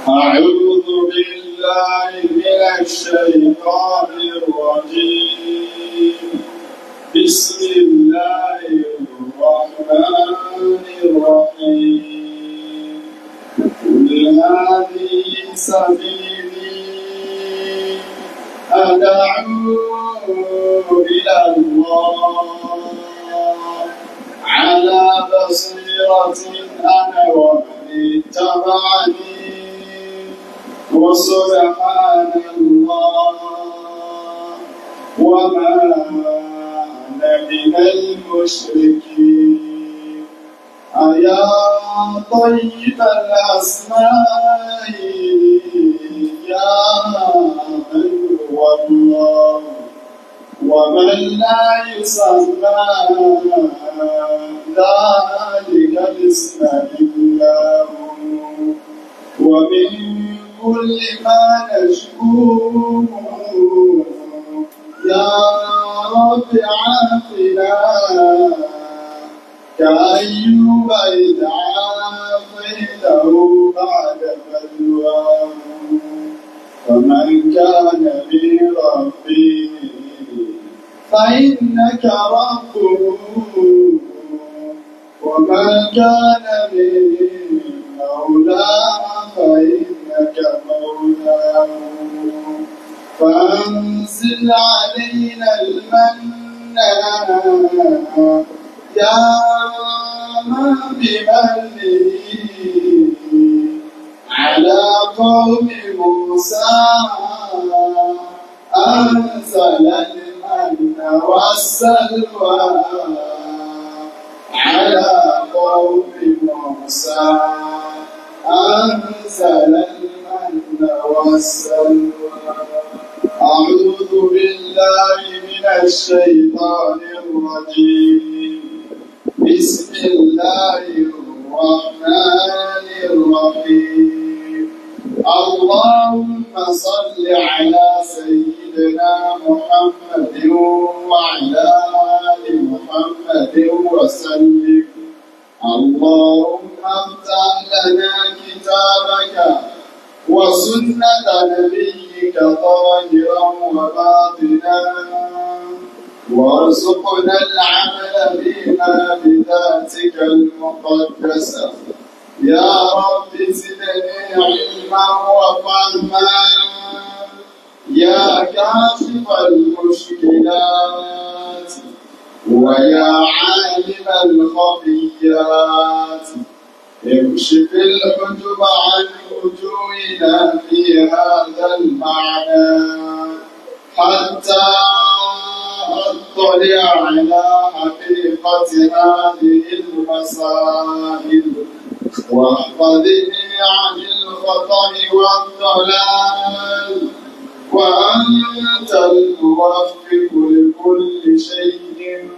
أعوذ بالله من الشيطان الرجيم بسم الله الرحمن الرحيم قل هذه سبيلي أدعو إلى الله على بصيرة أنا ومن اتبعني وسبحان الله وما أنا من المشركين أيا طيب الأسماء يا من هو الله ومن لا يسمى ذلك الاسم إلا هو ومن كل ما نشكوه يا رب عافنا كأيوب إذ عافيته بعد بلواه فمن كان بربه فإنك ربه ومن كان من مولاه فإنك مولاه فأنزل علينا المن يا من بمنه على قوم موسى أنزل المن والسلوى على قوم موسى أنزل المن والسلوى أعوذ بالله من الشيطان الرجيم بسم الله الرحمن الرحيم اللهم صل على سيدنا محمد وعلى آل محمد وسلم اللهم افتح لنا كتابك وسنة نبيك ظاهرا وباطنا وارزقنا العمل بما بذاتك المقدسة يا رب زدني علما وفهما يا كاشف المشكلات ويا عالم الخفيات اكشف الحجب عن وجوهنا في هذا المعنى حتى اطلع على حقيقة هذه المسائل واحفظني عن الخطأ والضلال وأنت الموفق لكل شيء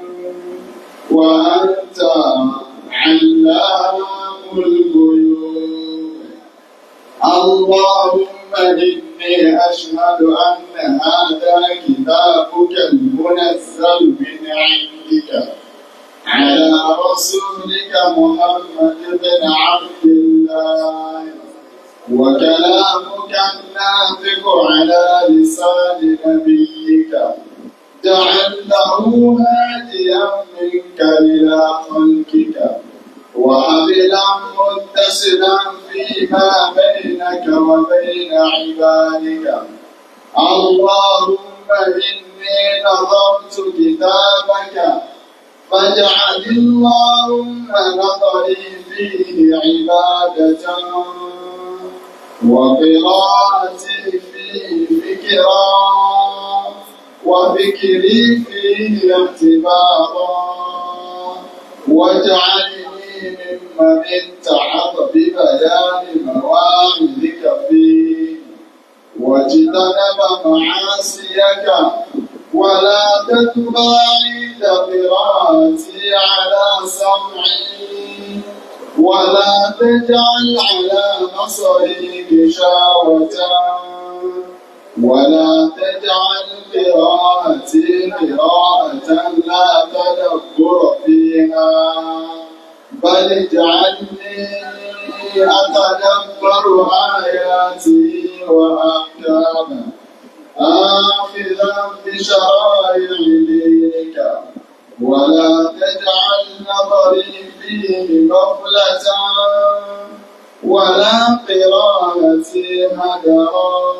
وأنت علام الغيوب اللهم إني أشهد أن هذا كتابك المنزل من عندك على رسولك محمد بن عبد الله وكلامك الناطق على لسان نبيك جعلته هاديا منك إلى خلقك وحبلا متصلا فيما بينك وبين عبادك اللهم إني نظرت كتابك فاجعل اللهم نظري فيه عبادة وقراءتي فيه فكرا وفكري فيه اعتبارا واجعلني ممن اتعظ ببيان مواعظك فيه واجتنب معاصيك ولا تتباعد قراءتي على سمعي ولا تجعل على بصري غشاوة ولا تجعل قراءتي قراءة لا تدبر فيها بل اجعلني أتدبر يتدبر آياته وأحكامه آخذا بشرائع دينك ولا تجعل نظري فيه غفلة ولا قراءتي هدرا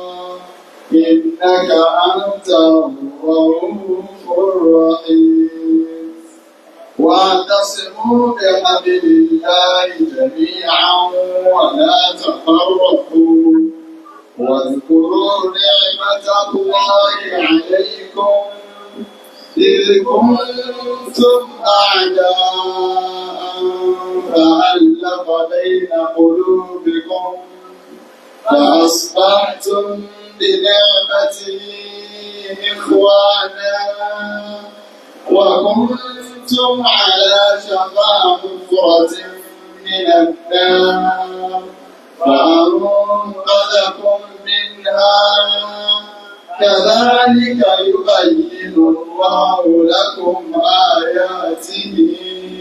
إنك أنت الرؤوف الرحيم واعتصموا بحبل الله جميعا ولا تفرقوا واذكروا نعمة الله عليكم إذ كنتم أعداء فألف بين قلوبكم فأصبحتم بنعمته إخوانا وكنتم على شفا حفرة من النار فأنقذكم منها كذلك يبين الله لكم آياته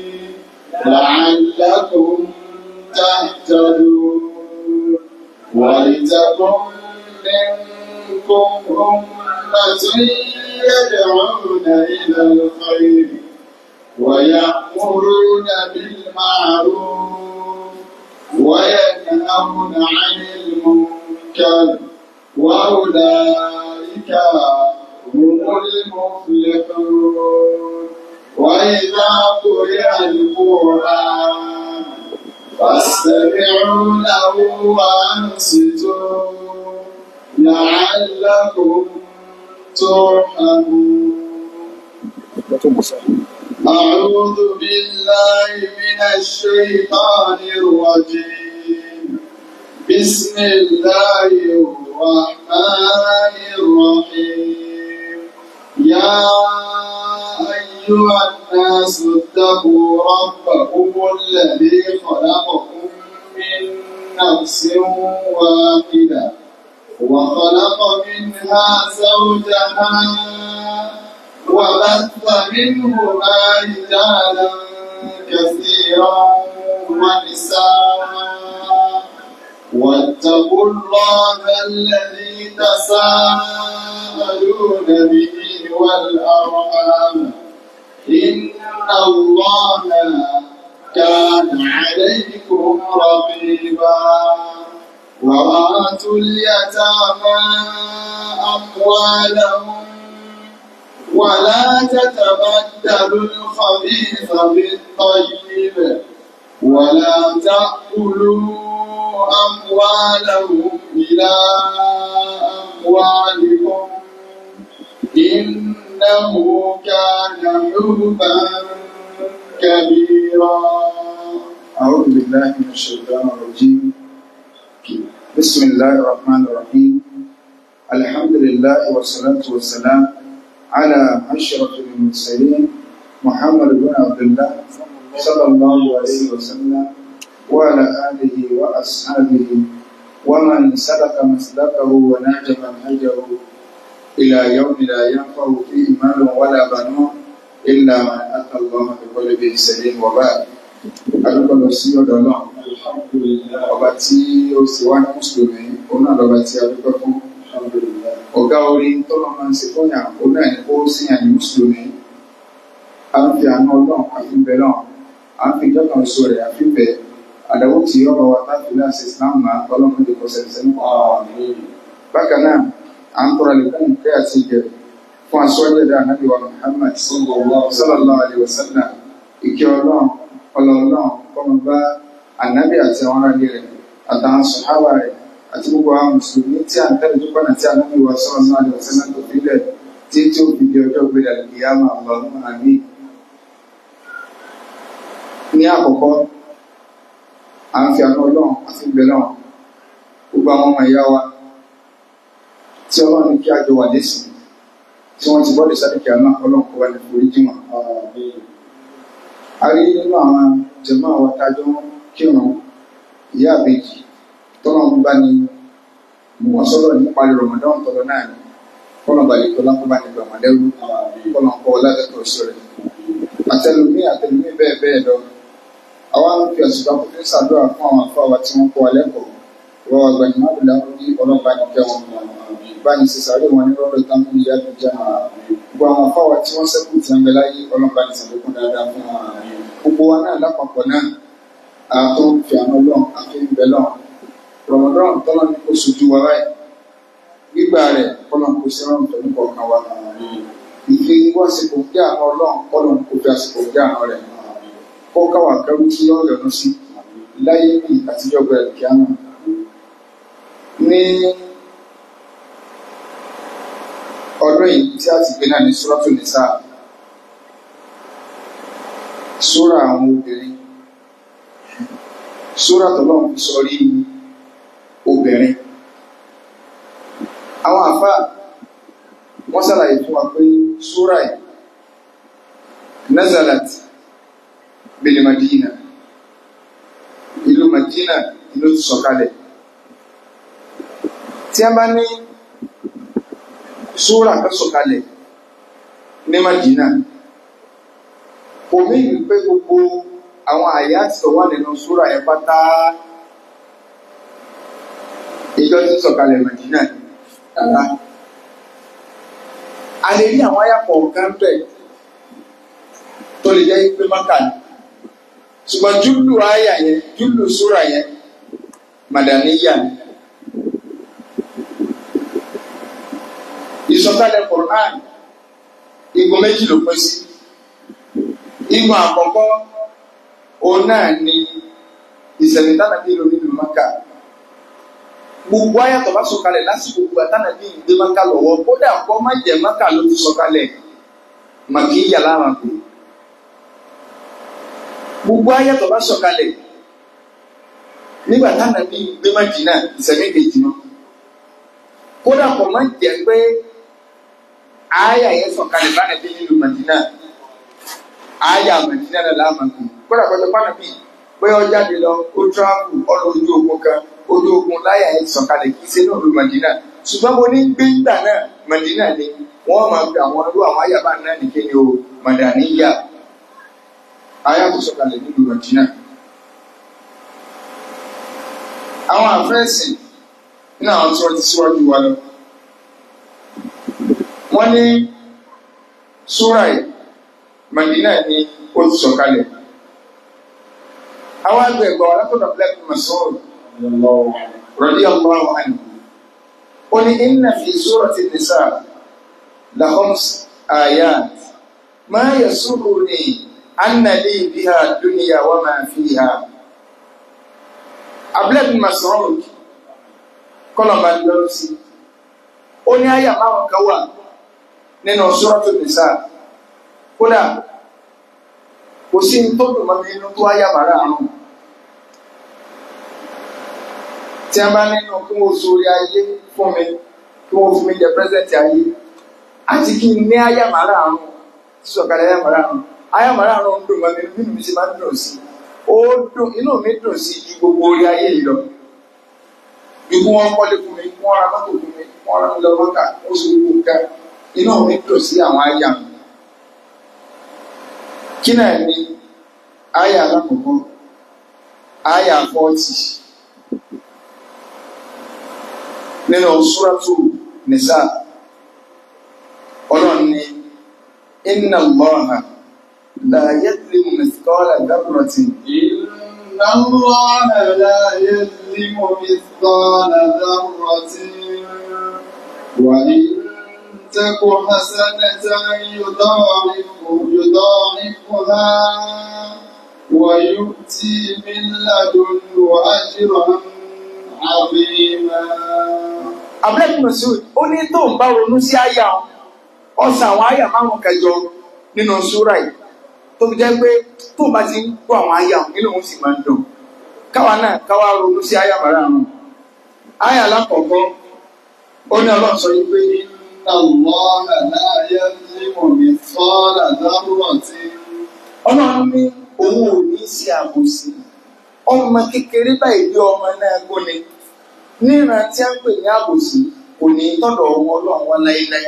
لعلكم تهتدون ولتكن منكم أمة يدعون إلى الخير ويأمرون بالمعروف وينهون عن المنكر وأولئك هم المفلحون وإذا قرئ القرآن فاستمعوا له وأنصتوا لعلكم ترحمون أعوذ بالله من الشيطان الرجيم بسم الله الرحمن الرحيم يا أيها الناس اتقوا ربكم الذي خلقكم من نفس واحدة وخلق منها زوجها وبث منهما رجالا كثيرا ونساء واتقوا الله الذي تساءلون به والأرحام إن الله كان عليكم رقيبا وآتوا اليتامى أموالهم ولا تتبدلوا الخبيث بالطيب ولا تأكلوا أموالهم إلى أموالكم إنه كان حبا كبيرا أعوذ بالله من الشيطان الرجيم بسم الله الرحمن الرحيم الحمد لله والصلاة والسلام على أشرف المرسلين محمد بن عبد الله صلى الله عليه وسلم وعلى آله وأصحابه ومن سلك مسلكه ونهج منهجه إلى يوم لا ينفع فيه مال ولا بنون إلا من أتى الله بقلب سليم وبعد adúgbò lọ sí ọ̀dọ̀ náà ọba tí ó sì wá ní mùsùlùmí òun náà lọ́ba tí a dúpẹ́ fún ọ̀gá orin tọ́lọ́ máa ń ṣe fún yàn òun náà ní kó sí yàn ní mùsùlùmí a ń fi àánú ọlọ́run àfi bẹ̀ náà à ń fi ìjọba oṣù rẹ̀ àfi bẹ̀ àdáwó tí ọba wa táfi náà ṣe islam máa ọlọ́run lè kọ́ sẹ́ni sẹ́ni kọ́ bákan náà à ń tọrọ lẹ́kùn kẹ́ àti ìjẹ fún aṣọ́jú ẹ̀dá ànábì wa Muhammad sallallahu alayhi wa sallam ìkẹ́ ọlọ́run ọlọ́ọ̀lọ́ọ̀ kọ́mọ bá ànábì àti àwọn aráàlú rẹ̀ àtàwọn sọ̀hábà rẹ̀ àti gbogbo àwọn mùsùlùmí tí à ń tẹ́lẹ̀ tó pọ̀nà tí ànábì wa sọ̀rọ̀ náà lè wọ̀sẹ̀ náà tó fi lẹ̀ tí tí ó fi di ọjọ́ gbé dàlẹ́ ìyáàmà ọlọ́run àmì. ní àkọ́kọ́ à ń fi àánú ọlọ́run àti ìgbẹ́ náà gbogbo àwọn ọmọ ìyá wa tí ọlọ́run ní kí a jọ wà lẹ́sìn tí wọ́n ti bọ́ọ̀lù sáré kí a náà ọlọ́run kó wá ní forí jìmọ̀ a rí nínú àwọn jẹ̀mọ́ àwọn atájọ́ kírun ìyá àbèjì tọ́nà ń bá ní wọ́n sọ́dọ̀ nípa Ramadan tọ́lọ náà ni kọ́nà balẹ̀ tó lápá bá ní gbàmọ́lẹ́rú kọ́nà kọ́ ládẹ́tọ̀ sí rẹ̀ àtẹlùmí àtẹlùmí bẹ́ẹ̀ bẹ́ẹ̀ lọ àwa ń fi àsìkò àkókò ṣàdúrà fún àwọn afọ àwa tí wọ́n kọ́ wa lẹ́kọ̀ọ́ wọ́n wà gbàgbé máa bìlà ọdún ọlọ́ba ní kẹwọn bá ní sísàárè wọn ní rọ́ọ̀rọ̀ tán fún ìyá tó jẹ́ gbogbo àwọn afáwà tí wọ́n sẹ́kù tí wọ́n bẹ láyé ọlọ́ba ní sàlékún dáadáa fún wọn gbogbo wa náà lápapọ̀ náà àtọ́ fi àwọn ọlọ́run àfi ń bẹ lọ́run rọmọdọ́rùn tọ́lọ́ ní kó sojú wa báyìí gbígbà rẹ̀ kọ́lọ́ kó sí rọrùn tó ní kọ̀ọ̀kan wa ìfi wá sípò jẹ́ àwọn ọlọ́run kọ́lọ́ kó fi àsìkò jẹ́ àwọn rẹ̀ kó káwà kẹrù tí ó yọnu sí láyé ní àtijọ́ bẹ̀rẹ̀ kíámà ní ọdún yìí tí a ti gbé náà ní Suratul Nisa súra àwọn obìnrin súra tọ́lọ́run fi sọrí obìnrin àwọn àfáà wọ́n sàlàyé fún wa pé súra yìí nazalat bil Madina ìlú Madina ìlú ti sọ̀kalẹ̀ tí a bá ní súra kan sọ̀kalẹ̀ ní Madina kò mí pé gbogbo àwọn àyà tí ó wà nínú súra yẹn pátá ìjọ tí sọ̀kalẹ̀ Madina rárá a lè rí àwọn àyà kọ̀ọ̀kan bẹ̀ tó lè jẹ́ pé Mákà ni ṣùgbọ́n júlù àyà yẹn júlù súra yẹn Madaniya ni ìsọ̀kalẹ̀ Qur'an igun méjì ló pín sí igun àkọ́kọ́ òun náà ni ìṣẹ̀lẹ̀ tánàbí lórí ìlú Mákà gbogbo ayàtọ̀ bá sọ̀kalẹ̀ lásìkò gbogbo àtànàbí ìgbé Mákà lọ́wọ́ kódà kọ́ má jẹ́ Mákà ló ti sọ̀kalẹ̀ màkìyà láwọn kò gbogbo ayàtọ̀ bá sọ̀kalẹ̀ nígbà tánàbí ìgbé Mádínà ìṣẹ̀lẹ̀ kejì náà kódà kọ́ má jẹ́ pé ayà yẹn sọ̀kalẹ̀ bá nàbí nílùú Mádínà ayà Mádínà náà láàmà kù kódà kọjá pàánà bíi pé ó jáde lọ ó tíráàpù ọlọ ojú ogun kan ojú ogun láyà ẹ sọ̀kalẹ̀ kì í ṣe náà lu Madina ṣùgbọ́n mo ní gbé ìgbà náà Madina ni wọ́n máa fi àwọn ọdún àwọn ayàbá náà nìké ni o Madaniya ayà tó sọ̀kalẹ̀ nílùú Madina. àwọn àfẹ́sìn nínú àwọn tí wọ́n ti síwájú wa lọ wọ́n ní súrà Madina ni ó ti sọ̀kalẹ̀ àwọn àgbẹ̀ ẹ̀gbọ́n wa látọ̀dọ̀ Black Mas'ud radiyallahu anhu ó ní inna fi surati nisa la khams ayat ma yasurruni anna li biha dunya wa ma fiha Black Mas'ud kọlọ̀mbà lọ́rọ̀ sí ó ní àyà máwọn kan wà nínú surati nisa kódà kò sí tó dùn mọ́ mi inú tó wáyà bàrà àrùn tí a bá nínú kí wọ́n sórí ayé fún mi kí wọ́n fún mi jẹ pẹ́sẹ̀ntì ayé àti kí n ní àyà bàrà àrùn sọ̀kalẹ̀ àyà bàrà àrùn àyà bàrà àrùn ń dùn mọ́ mi inú mi sì máa ń dùn sí ó dùn inú mi dùn sí ju gbogbo orí ayé yìí lọ ikú wọn kọ́lé fún mi wọ́n ra mọ́tò fún mi wọ́n ra mi lọ mọ́kà wọ́n sì gbogbo nǹkan inú mi dùn sí àwọn àyà mi kí náà ni àyà alákọ̀ọ́kọ́ àyà fọ́ọ̀tì nínú súrátù nìsá ọlọ́run ni inna Allaha la yadlimu mithqala dharratin إن الله لا يظلم مثقال ذرة وإن تك حسنة يضاعف يضاعفها ويؤتي من لدنه أجرا عظيما abúlé Mas'ud ó ní tó ń bá ronú sí àyà ọ̀sán àwọn àyà márùn kẹjọ nínú súrà yìí tó fi jẹ́ pé tó bá ti ń gbọ́ àwọn àyà nínú òun sì máa ń dùn káwa náà káwa ronú sí àyà márùn àyà alákọ̀ọ́kọ́ ó ní ọlọ́run sọ yìí pé إن الله لا يظلم مثقال ذرة ọlọ́run ní òun ò ní sí àbòsí ọmọ kékeré báyìí bí ọmọ náà gbóni níran tí a ń pè ní àbòsí kò ní tọ́dọ̀ ọwọ́ ọlọ́run wọn láéláé.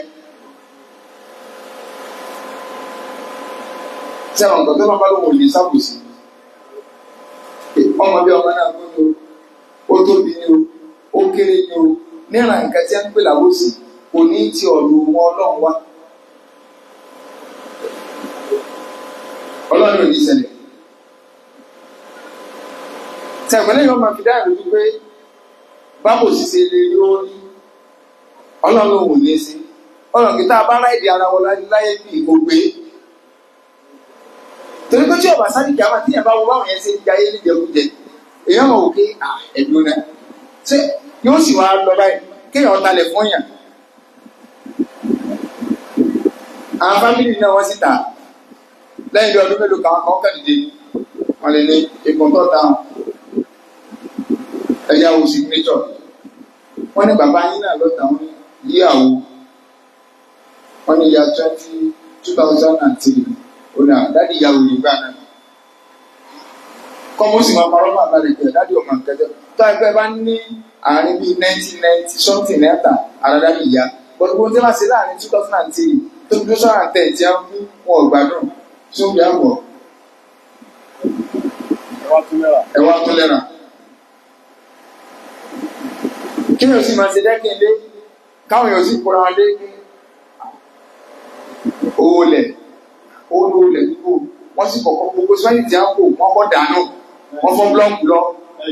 tí àwọn nǹkan tó bá bá lóun ò ní sábòsí ọmọ bí ọmọ náà gbóni o ó tóbi ní o kéré ni o níran nǹkan tí a ń pè láwòsí kò ní ti ọ̀dọ̀ wọn ọlọ́run wá ọlọ́run ò ní ṣẹlẹ̀ tẹ̀gbọ́n yóò máa fi dáhùn lójú pé báwo sì ṣe lè rí orí ọlọ́run ò ní sí ọlọ́run kìí tá a bá ráìdì ara wọn láyé bí ìgbògbé torí pé tí ọba sáré kìí àwọn tíyẹn bá wọ báwọn yẹn ṣe ń jayé níjẹkújẹ èèyàn mọ̀ wò pé ẹ̀dùn náà ṣé yóò sì wá lọ báyìí kéèyàn talẹ̀ fún yàn àwọn fámìlì náà wọ́n sì tà lẹ́yìn bí ọdún mélòó kan kan kẹ́dìdé wọ́n lè ní ikùn tó dáhùn ẹ̀yà wo signature wọ́n ní bàbá yín náà lọ́tà wọn yíyàwó wọ́n ní ya twenty two thousand and three ó ní àdáàdì ìyàwó nígbà náà kọ́mọ́ sì máa parọ́ máa balẹ̀ jẹ́ dáàdì ọmọ nkẹjọ tó ẹgbẹ́ bá ní àárín bíi nineteen ninety something náírà àdáàdì ìyá bọ́dún bó ń tẹ́ máa ṣe láàrin two thousand and three tó two thousand and ten tí a ń fún wọn ò gbádùn tó ń bí àpọ̀ ẹ wá tó lẹ́ra. kí ni o sì máa ṣe dẹ́kìndé káwọn èèyàn sì kóra wọn dé owó lẹ̀ owó lówó lẹ̀ nípò wọ́n sì kọ̀kọ́ gbogbo sẹ́yìn tí a ń kó wọ́n kọ́ dànù wọ́n fọ́ búlọ́ọ̀kù lọ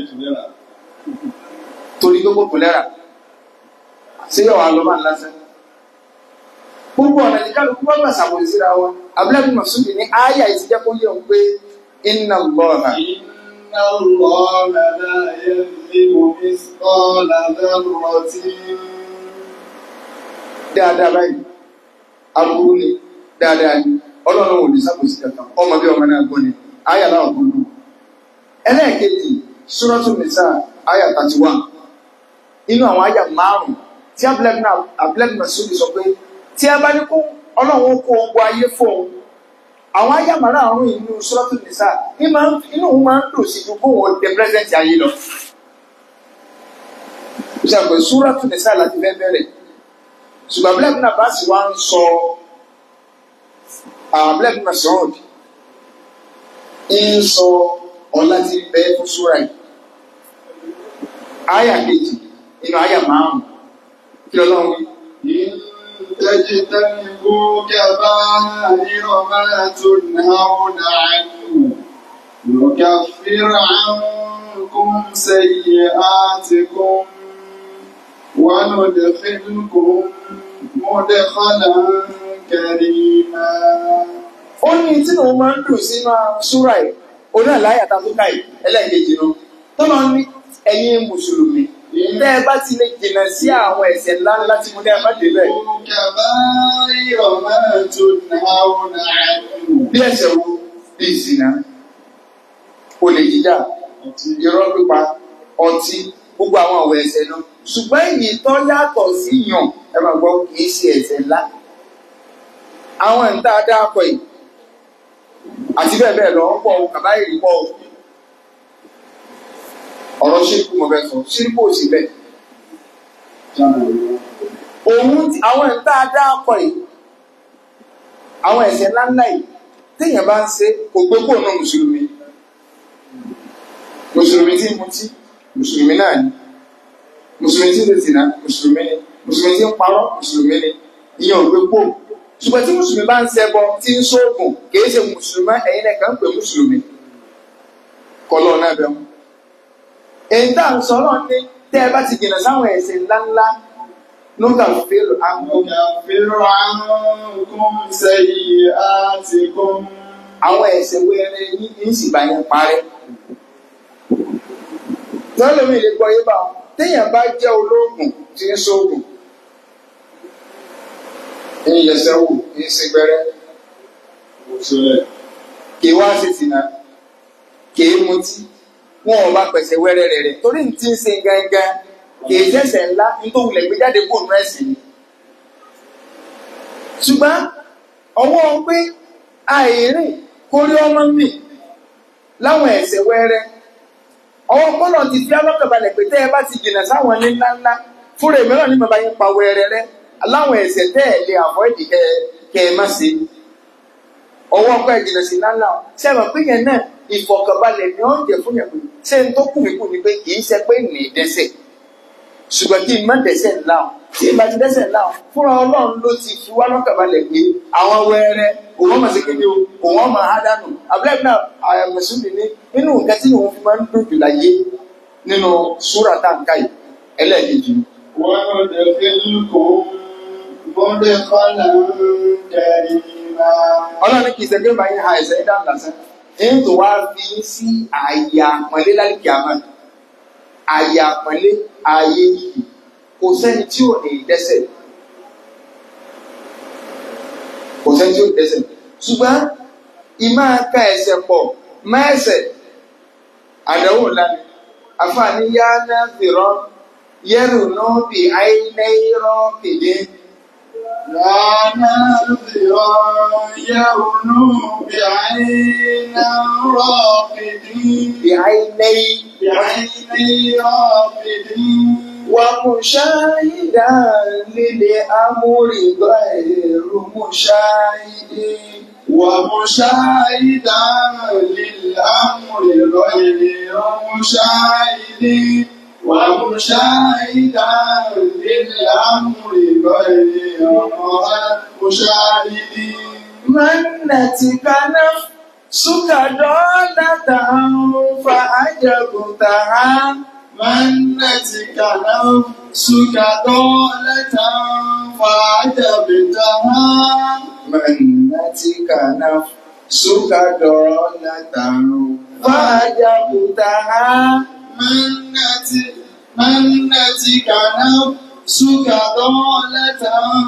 torí gbogbo kò lẹ́ra ṣé yọ̀ wá lọ́ máa ń lásán. gbogbo ọ̀nà ní kálukú wọ́n gbà ṣàbòsí síra wọn abúlé mọ̀sùlùmí ní àyà ìtìjẹ́ kó yẹ òun pé iná lọ́ọ̀nà. إن الله لا يظلم مثقال ذرة dáadáa báyìí aburú ni dáadáa ni ọlọ́run ò ní sábòsí kankan ọmọ bí ọmọ náà gbọ́ ni àyà náà gbọ́dọ̀ ẹlẹ́ẹ̀kejì Suratul Nisa àyà thirty one inú àwọn àyà márùn tí abúlẹ́bí náà sóbi sọ pé tí a bá ní kó ọlọ́run kó ogun ayé fóun àwọn àyà márùn inú Suratul Nisa inú òun máa ń dùn sí ju kóun dé pírẹsidẹ́ntì ayé lọ. ìṣàpè Suratul Nisa láti fẹ́ bẹ̀rẹ̀ ṣùgbọ́n abúlé náà bá sì wá ń sọ abúlé náà sọ̀rọ̀ ń sọ ọ̀la tí ń bẹ fún súra yìí. Àyà kejì nínú àyà márùn-ún kí ọlọ́run wí. إن تجتنبوا كبائر ما تنهون عنه نكفر عنكم سيئاتكم وندخلكم مدخلا كريما Ó ní tí òun máa ń dùn sínú súra yìí, òun náà láyà tá a tó ká yìí, ẹlẹ́ẹ̀kejì nu. Tó máa ń ní ẹ̀yin Mùsùlùmí. Tẹ́ ẹ bá ti lè jìnnà sí àwọn ẹ̀ṣẹ̀ ńláńlá tí mo dẹ́ ẹ má débẹ̀. كبائر ما تنهون عنه Bí ẹ̀ṣẹ̀ wo bí ìsìnà, olè jíjà, irọ́ pípa, ọtí, gbogbo àwọn àwọ̀ ẹ̀ṣẹ̀ náà. Ṣùgbọ́n èyí tó yàtọ̀ sí yàn, ẹ máa gbọ́ kì í ṣe ẹ̀ṣẹ̀ ńlá. Àwọn ìta dáàpọ̀ yìí, àti bẹ́ẹ̀ bẹ́ẹ̀ lọ, ń pọ̀ kàbáyìrì pọ̀ o. Ọ̀rọ̀ ṣírkù mo fẹ́ sọ, ṣírkù ò sí bẹ́ẹ̀. Òun ti- àwọn ìta dáàpọ̀ yìí, àwọn ẹ̀ṣẹ̀ ńláńlá yìí, téèyàn bá ń ṣe kò gbé kó náà mùsùlùmí. Mùsùlùmí tí ń mutí, mùsùlùmí náà ni. Mùsùlùmí tí ń tètè náà, mùsùlùmí ni. Mùsùlùmí tí ń parọ́, mùsùlùmí ni. Ìyẹn ò gbé kó. Ṣùgbọ́n tí mùsùlùmí bá ń ṣẹbọ, tí ń ṣoògùn, kìí ṣe mùsùlùmí, ẹ̀yin náà kàn ń pè mùsùlùmí. Kọ́lọ́ náà bẹ̀ wọ́n. Èyí tá à ń sọ náà ní tẹ́ ẹ bá ti jìnnà sáwọn ẹ̀ṣẹ̀ ńláńlá, lóńgà fèrè àgbo. نكفر عنكم سيئاتكم àwọn ẹ̀ṣẹ̀ wẹrẹ yín ń sì bá yẹn parẹ́. tọ́lọ́mì lè gbọ́ yé bá wọn téèyàn bá jẹ́ olóògùn tí ń sóògùn ń yẹsẹ̀ wò ń ṣe gbẹ́rẹ́ kì í wá sí sìnà kì í mutí wọn ò bá pẹ̀sẹ̀ wẹ́rẹ́ rẹ̀ rẹ̀ torí ní ti ń ṣe gángan kì í ṣẹ̀ṣẹ̀ ńlá nítorí wulẹ̀ gbé jáde kó nù ẹ̀sìn ni. ṣùgbọ́n ọwọ́ pé àìrìn kórí ọmọ mi láwọn ẹ̀ṣẹ̀ wẹ́rẹ́ ọwọ́ kọ́lọ̀ ti fi alọ́kàbalẹ̀ pé tẹ́ ẹ bá ti jìnà sáwọn ní ńláńlá fúnra mìíràn ní bàbá yín pa wẹ́rẹ́ rẹ láwọn ẹ̀ṣẹ̀ tẹ́ ẹ̀ lè àfọ́ ìdí kẹ́ kẹ́ ẹ má ṣe ọwọ́ ọkọ̀ ìjìnà sí ńláńlá o ṣé ẹ mọ̀ pé yẹn náà ìfọ̀kànbalẹ̀ ni ó ń jẹ fún yẹn pé ṣé n tó kù mí kù ni pé kì í ṣe pé nì í dẹ́ṣẹ̀ ṣùgbọ́n kí n má dẹ́sẹ̀ ńlá o tí ìbá ti dẹ́sẹ̀ ńlá o fúnra ọlọ́run ló ti fi wá lọ́kàbalẹ̀ pé àwọn wẹ́rẹ́ òun ọmọ sí kéde o òun ọmọ àádánù abúlé náà àyàmẹ̀sùn ní nínú nǹkan tí òun fi máa ń dùn jù láyé nínú súrà táǹkà yìí ẹlẹ́ẹ̀kejì وندخلكم مدخلا كريما ọlọ́run kì í sẹ́gbẹ́ máa ń ha ẹ̀sẹ̀ ẹ̀dá lásán èyí tó wá fi sí àyè àpọ́nlé lálùkì àmọ́ àyè àpọ́nlé àyè yìí kò sẹ́ni tí ò ní dẹ́sẹ̀ kò sẹ́ni tí ò ní dẹ́sẹ̀ ṣùgbọ́n ìmọ̀ ká ẹsẹ̀ pọ̀ mẹ́sẹ̀ àdánwò lánàá àfààní yá náà fìrọ́ yẹ́rù náà bí àìnáírọ́ kìdí. لا نذرا يرنو بعين راقدين بعيني بعيني راقدين ومشاهدا للأمر غير مشاهد ومشاهدا للأمر غير مشاهد ومشاهدا للأمر غير مشاهد منتك نفسك دولة فأجبتها منتك نفسك دولة فعجبتها منتك نفسك دولة فأجبتها منتك منتك نفسك دولة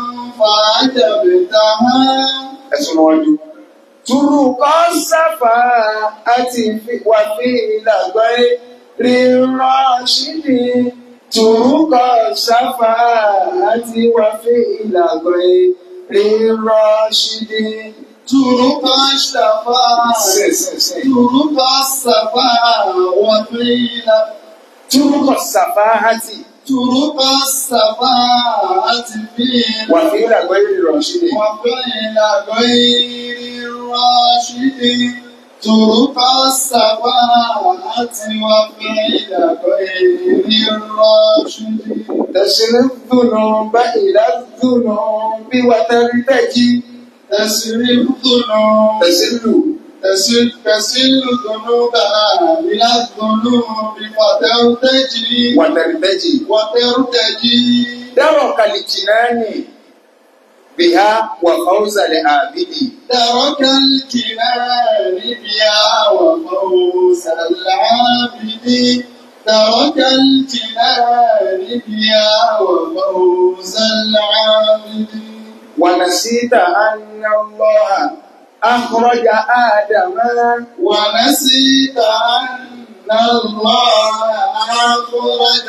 فعجبتها ẹ̀sùn wájú. Turukọ sáfà àti wàfí ìlàgbọ́ rírọ̀ ṣídì. Turukọ sáfà àti wàfí ìlàgbọ́ rírọ̀ ṣídì. ترك الشفاعة ترك الصفاء وقيل Turukọ sáfà àti ترك الصفاء قيل wàfí ìlàgbọ́ rírọ̀ ṣídì. وقيل غير الراشد ترك الصفاء وقيل غير الراشد تسر الذنوب إلى الذنوب وترتجي تسرف ذنوب تسر تسل تسل ذنوبنا إلى الذنوب فترتجي وترتجي وترتجي درك الجنان بها وفوز العابد ترك الجنان بها وفوز العابد ترك الجنان بها وفوز العابد ونسيت أن الله أخرج آدم ونسيت أن الله أخرج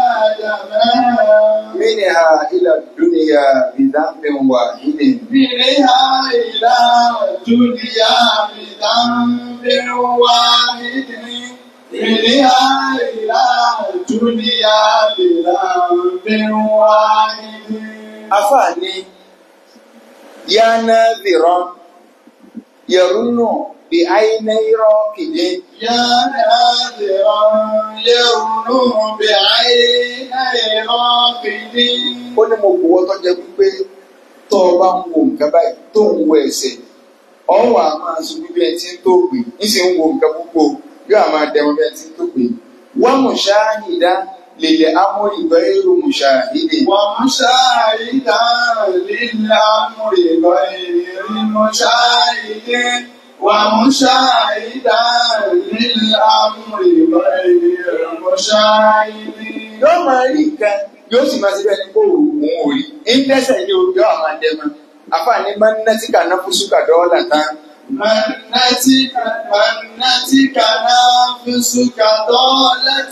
آدم منها إلى الدنيا بذنب واحد منها إلى الدنيا بذنب واحد منها إلى الدنيا بذنب واحد أفاني يا ناذرا يرن بعيني راكد يا ناذرا يرنو بعيني راقد ó ní mo buwọ́ tó jẹ́ pípé tó o bá ń wo nǹkan báyìí tó ń wo ẹsẹ̀ ọ̀wọ́ a máa sọ bí ẹni tí ń tó gbé níṣẹ́ ń wo nǹkan púpọ̀ yóò máa dẹ̀wọ̀n bí ẹni tí ń tó gbé wọ́n mú ṣáàhìdá lèlè amóhìnbẹ́ èrò mú ṣáàhìdè ومشاهدا للأمر غير مشاهد ومشاهدا للأمر غير مشاهد yóò máa rí nǹkan yóò sì máa ṣe bẹ́ẹ̀ ni kó òun ò rí ń dẹ́sẹ̀ ní ojú àwọn àdẹ́mọ́ àfààní máa ń ná tí kà ná fún ṣúgà dọ́ọ̀là tán منتك منتك نفسك ضالة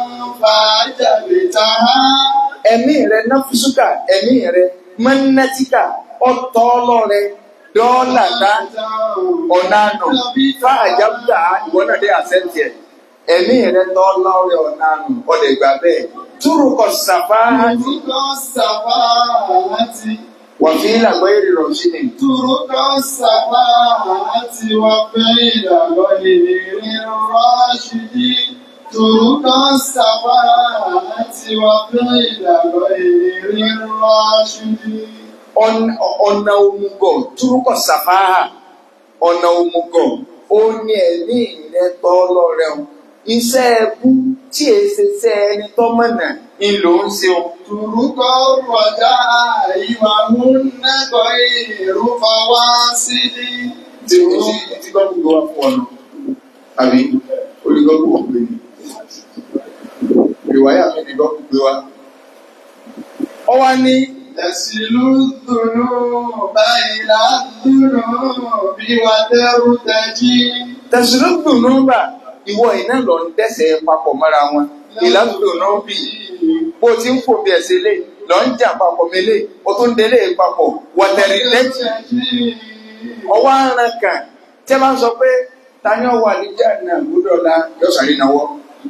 فعجبتها ẹ̀mí rẹ ná fún ṣúgà ẹ̀mí rẹ máa ń ná tí kà ọ̀tọ̀ ọlọ́rẹ dọ́ọ̀là tán ọ̀nà àná fún àjábùdà ìwọ náà dé àṣẹ́ntì ẹ̀ ẹ̀mí rẹ tọ́ lọ́rẹ ọ̀nà àná ọ̀dẹ̀ ìgbà bẹ́ẹ̀ túrùkọ̀ sàfáàtì ترك السفاهة wà fi làgbọ́ èrè rọ̀ sí ni. ترك السفاهة وقيل غير الراشد ترك السفاهة وفعل غير الراشد ọ̀nà ọ̀nà òmùgọ̀ túrúkọ̀ sàfáà ọ̀nà òmùgọ̀ ó ní ẹ̀mí ìrẹ́tọ́ lọ́rẹ́ o iṣẹ́ ẹbú tí èsì ṣe ẹni tọ́mọ̀nà ń lò ń ṣe o. طرق الرجاء وهن غير فواصل tí o ti ti gbọ́ gbogbo wa fún ọ̀nà àbí olùgbọ́ gbogbo pé ní. ìwáyà mi ni gbọ́ gbogbo wa. ọ wá ní تسل الذنوب إلى الذنوب وترتجي tẹ̀sílùkù nọ́mbà ìwọ iná lọ ń dẹ́sẹ̀ papọ̀ mọ́ra wọn ìlànà nọ́mbì bó ti ń fò bí ẹ̀sẹ̀ lé lọ ń jà papọ̀ mélé o tún délé papọ̀ wọ̀tẹ̀rì lẹ́tì ọwọ́ aràn kan tí a bá ń sọ pé ta ni ọwọ́ àlejò náà gbọ́dọ̀ la yọ sàrí náwọ́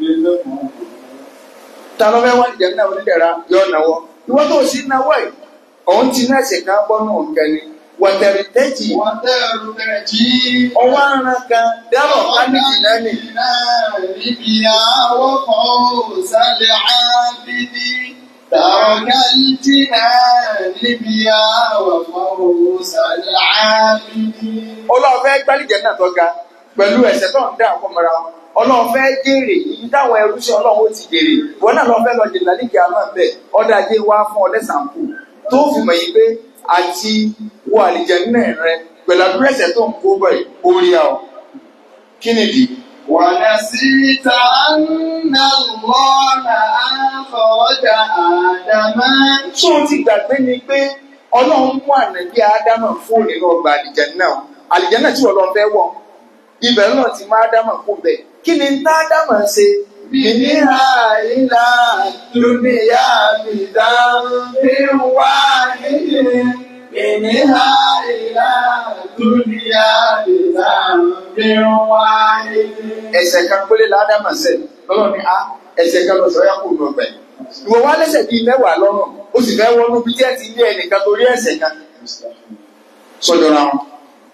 ta ló fẹ́ wá ìjà náà onídẹ̀ra yọ náwọ́ ìwọ́n tó sì náwọ́ ẹ̀ òun ti náà ṣe ká bọ́ náà kẹ́ni wọ̀tẹ̀rì lẹ́tì وترتجي ọwọ́ aràn kan dábọ̀ pánìkì náà nì بها وفوز العابد ترك الجنان بها وفوز العابد ọlọ́ọ̀fẹ́ gbálíjẹ náà tó ga pẹ̀lú ẹ̀sẹ̀ tó ń dá àpọ̀ mọ́ra wọn ọlọ́ọ̀fẹ́ jèrè ibi táwọn ẹrú sí ọlọ́run ó ti jèrè wọn náà lọ́ọ́ fẹ́ lọ jèrè lálẹ́ kìá máa bẹ̀ ọ̀dà ajé wá fún ọlẹ́sànkù tó fi mọ̀ yìí pé àti wọ àlìjẹ náà rẹ pẹ̀lú àdúrà ẹ̀sẹ̀ tó ń kó bọ̀ yìí orí a ọ kí ni dì ونسيت أن الله أخرج آدم tó o ti gbàgbé ni pé ọlọ́run mú ànàbí ádámà fún nínú ọgbà àlìjẹ náà àlìjẹ náà tí ọlọ́run fẹ́ wọ̀ ibẹ̀ náà ti má ádámà kó bẹ̀ kí ni tá ádámà ṣe منها إلى الدنيا بذنب واحد منها إلى الدنيا بذنب واحد ẹ̀ṣẹ̀ kan péré ládàmà ṣẹ̀ lọ́lọ́ ni a ẹ̀ṣẹ̀ kan lọ sọ́yà kò lọ bẹ̀. ìwọ wá lẹ́ṣẹ̀ bíi mẹ́wàá lọ́rùn ó sì fẹ́ wọnú bí tí ẹ ti lé ẹnìkan torí ẹ̀ṣẹ̀ kan sọjọra wọn.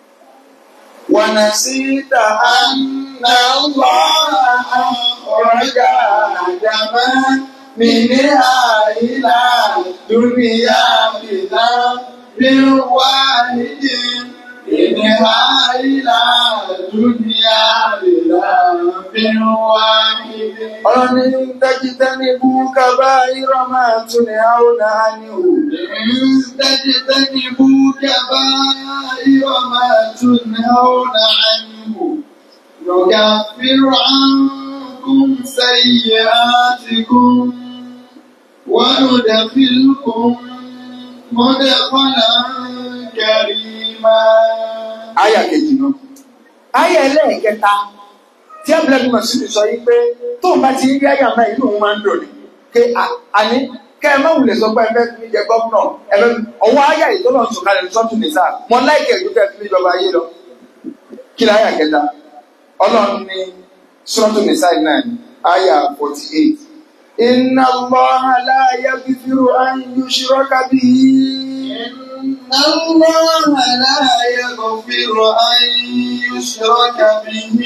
ونسيت أن الله أخرج آدم منها إلى الدنيا بذنب واحد منها إلى الدنيا بذنب واحد ọlọ́ni dájítẹ́ ní búkàbá ìrọ̀mà tún ní àwọn àníhù. إن تجتنبوا كبائر ما تنهون عنه نكفر عنكم سيئاتكم وندخلكم مدخلا كريما àyà kejì náà. àyà ẹlẹ́ẹ̀kẹta tí abúlé mọ̀sílì sọ yìí pé tó bá ti rí àyà náà inú òun máa ń dùn ní. pé àní kẹ́ ẹ má wulẹ̀ sọ pé ẹ fẹ́ fi mí jẹ gọ́fúnà ẹ fẹ́ ọwọ́ àyà yìí tó lọ sùn kalẹ̀ ní sọ́tún nìsà mọ láìkẹ́ ìlú kẹ́ fi mí jọba ayé lọ. kí ni àyà kẹta ọlọ́run ní sọ́tún nìsà yìí náà ní àyà forty eight. inna Allaha la yaghfiru an yushraka bihi. إن الله لا يغفر أن يشرك به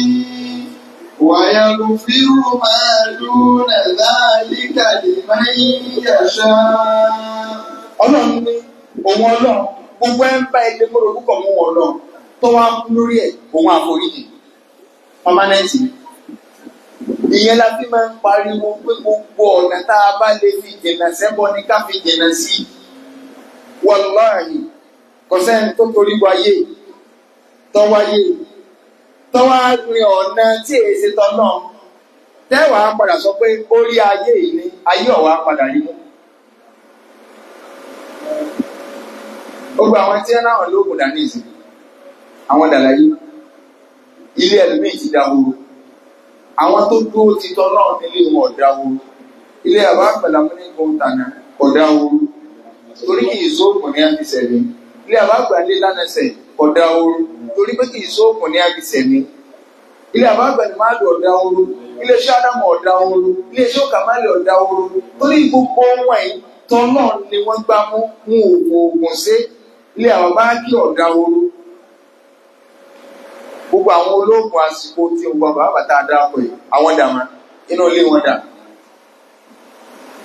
ويغفر ما دون ذلك لمن يشاء ọlọ́run ní òun ọlọ́run gbogbo ẹ̀ ń bá ẹgbẹ́ kó lórúkọ mú wọn lọ tó wá kú lórí ẹ̀ òun àforíjì pámánẹ́ǹtì ìyẹn la fi máa ń pariwo pé gbogbo ọ̀nà tá a bá lè fi jìnnà sẹ́bọ ní ká fi jìnnà sí i wàláhì kò sẹ́ni tó torí wáyé tọ́wáyé tọ́wá rin ọ̀nà tí èsì tọ́nà tẹ́wàá padà sọ pé orí ayé yìí ni ayé ọ̀wá padà rí mú. gbogbo àwọn tí wọn náà lóògùn dání ìsìn àwọn dàlàyé ilé ẹlòmíì ti dahoro àwọn tó dúró ti tọ́ náà nílé wọn ò dahoro ilé àbá àgbàlá mú ní gbọǹtànà kò dahoro torí kì í sóògùn ní àbísẹ̀mí ilé àbá àgbàlé lánàṣẹ kò dahoro torí pé kì í sóògùn ní àbísẹ̀mí ilé àbá àgbàlé má lò ọ̀dà ooru ilé iṣẹ́ ádámù ọ̀dà ooru ilé iṣẹ́ òkàmálẹ̀ ọ̀dà ooru torí gbogbo wọn yìí tọ́ náà ni wọ́n gbá mú mú òògùn òògùn sí ilé àwọn báńkì ọ̀dà ooru gbogbo àwọn olóògùn àsìkò tí ń gbọ́ bàbá bàtà dáàpọ̀ yìí àwọn dàmà inú ilé wọn dà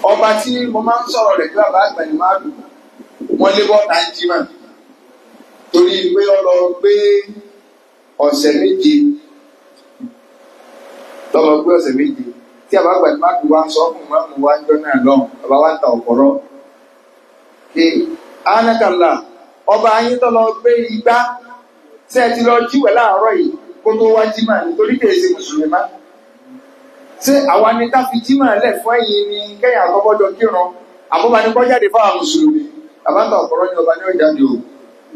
ọba tí mo máa ń sọ̀rọ̀ rẹ̀ kí bàbá àgbà ni máa dùn wọ́n lé bọ́ta ń jí mà torí pé ọ lọ gbé ọ̀sẹ̀ méje lọ́wọ́ gbé ọ̀sẹ̀ méje tí bàbá àgbà ni máa dùn wá ń sọ fún máa mú wá ń jọ náà lọ́hùn bàbá wa ń ta ọ̀pọ̀rọ̀ kí ánàkàlà ọba ayé tó lọ gbé igbá tí ẹ ti lọ jíwẹ̀ láàárọ̀ yìí kó tó wá jí mà nítorí kèé ṣe mùsùlùmí má ṣé àwa ni ká fi jímọ̀ lẹ̀ fún ẹ̀yin ni kẹ́yìn àkọ́kọ́jọ kírun àbúbá ni kọ́ jáde fáwọn mùsùlùmí àbáta ọ̀pọ̀rọ̀ ni ọba ní ọjà ni o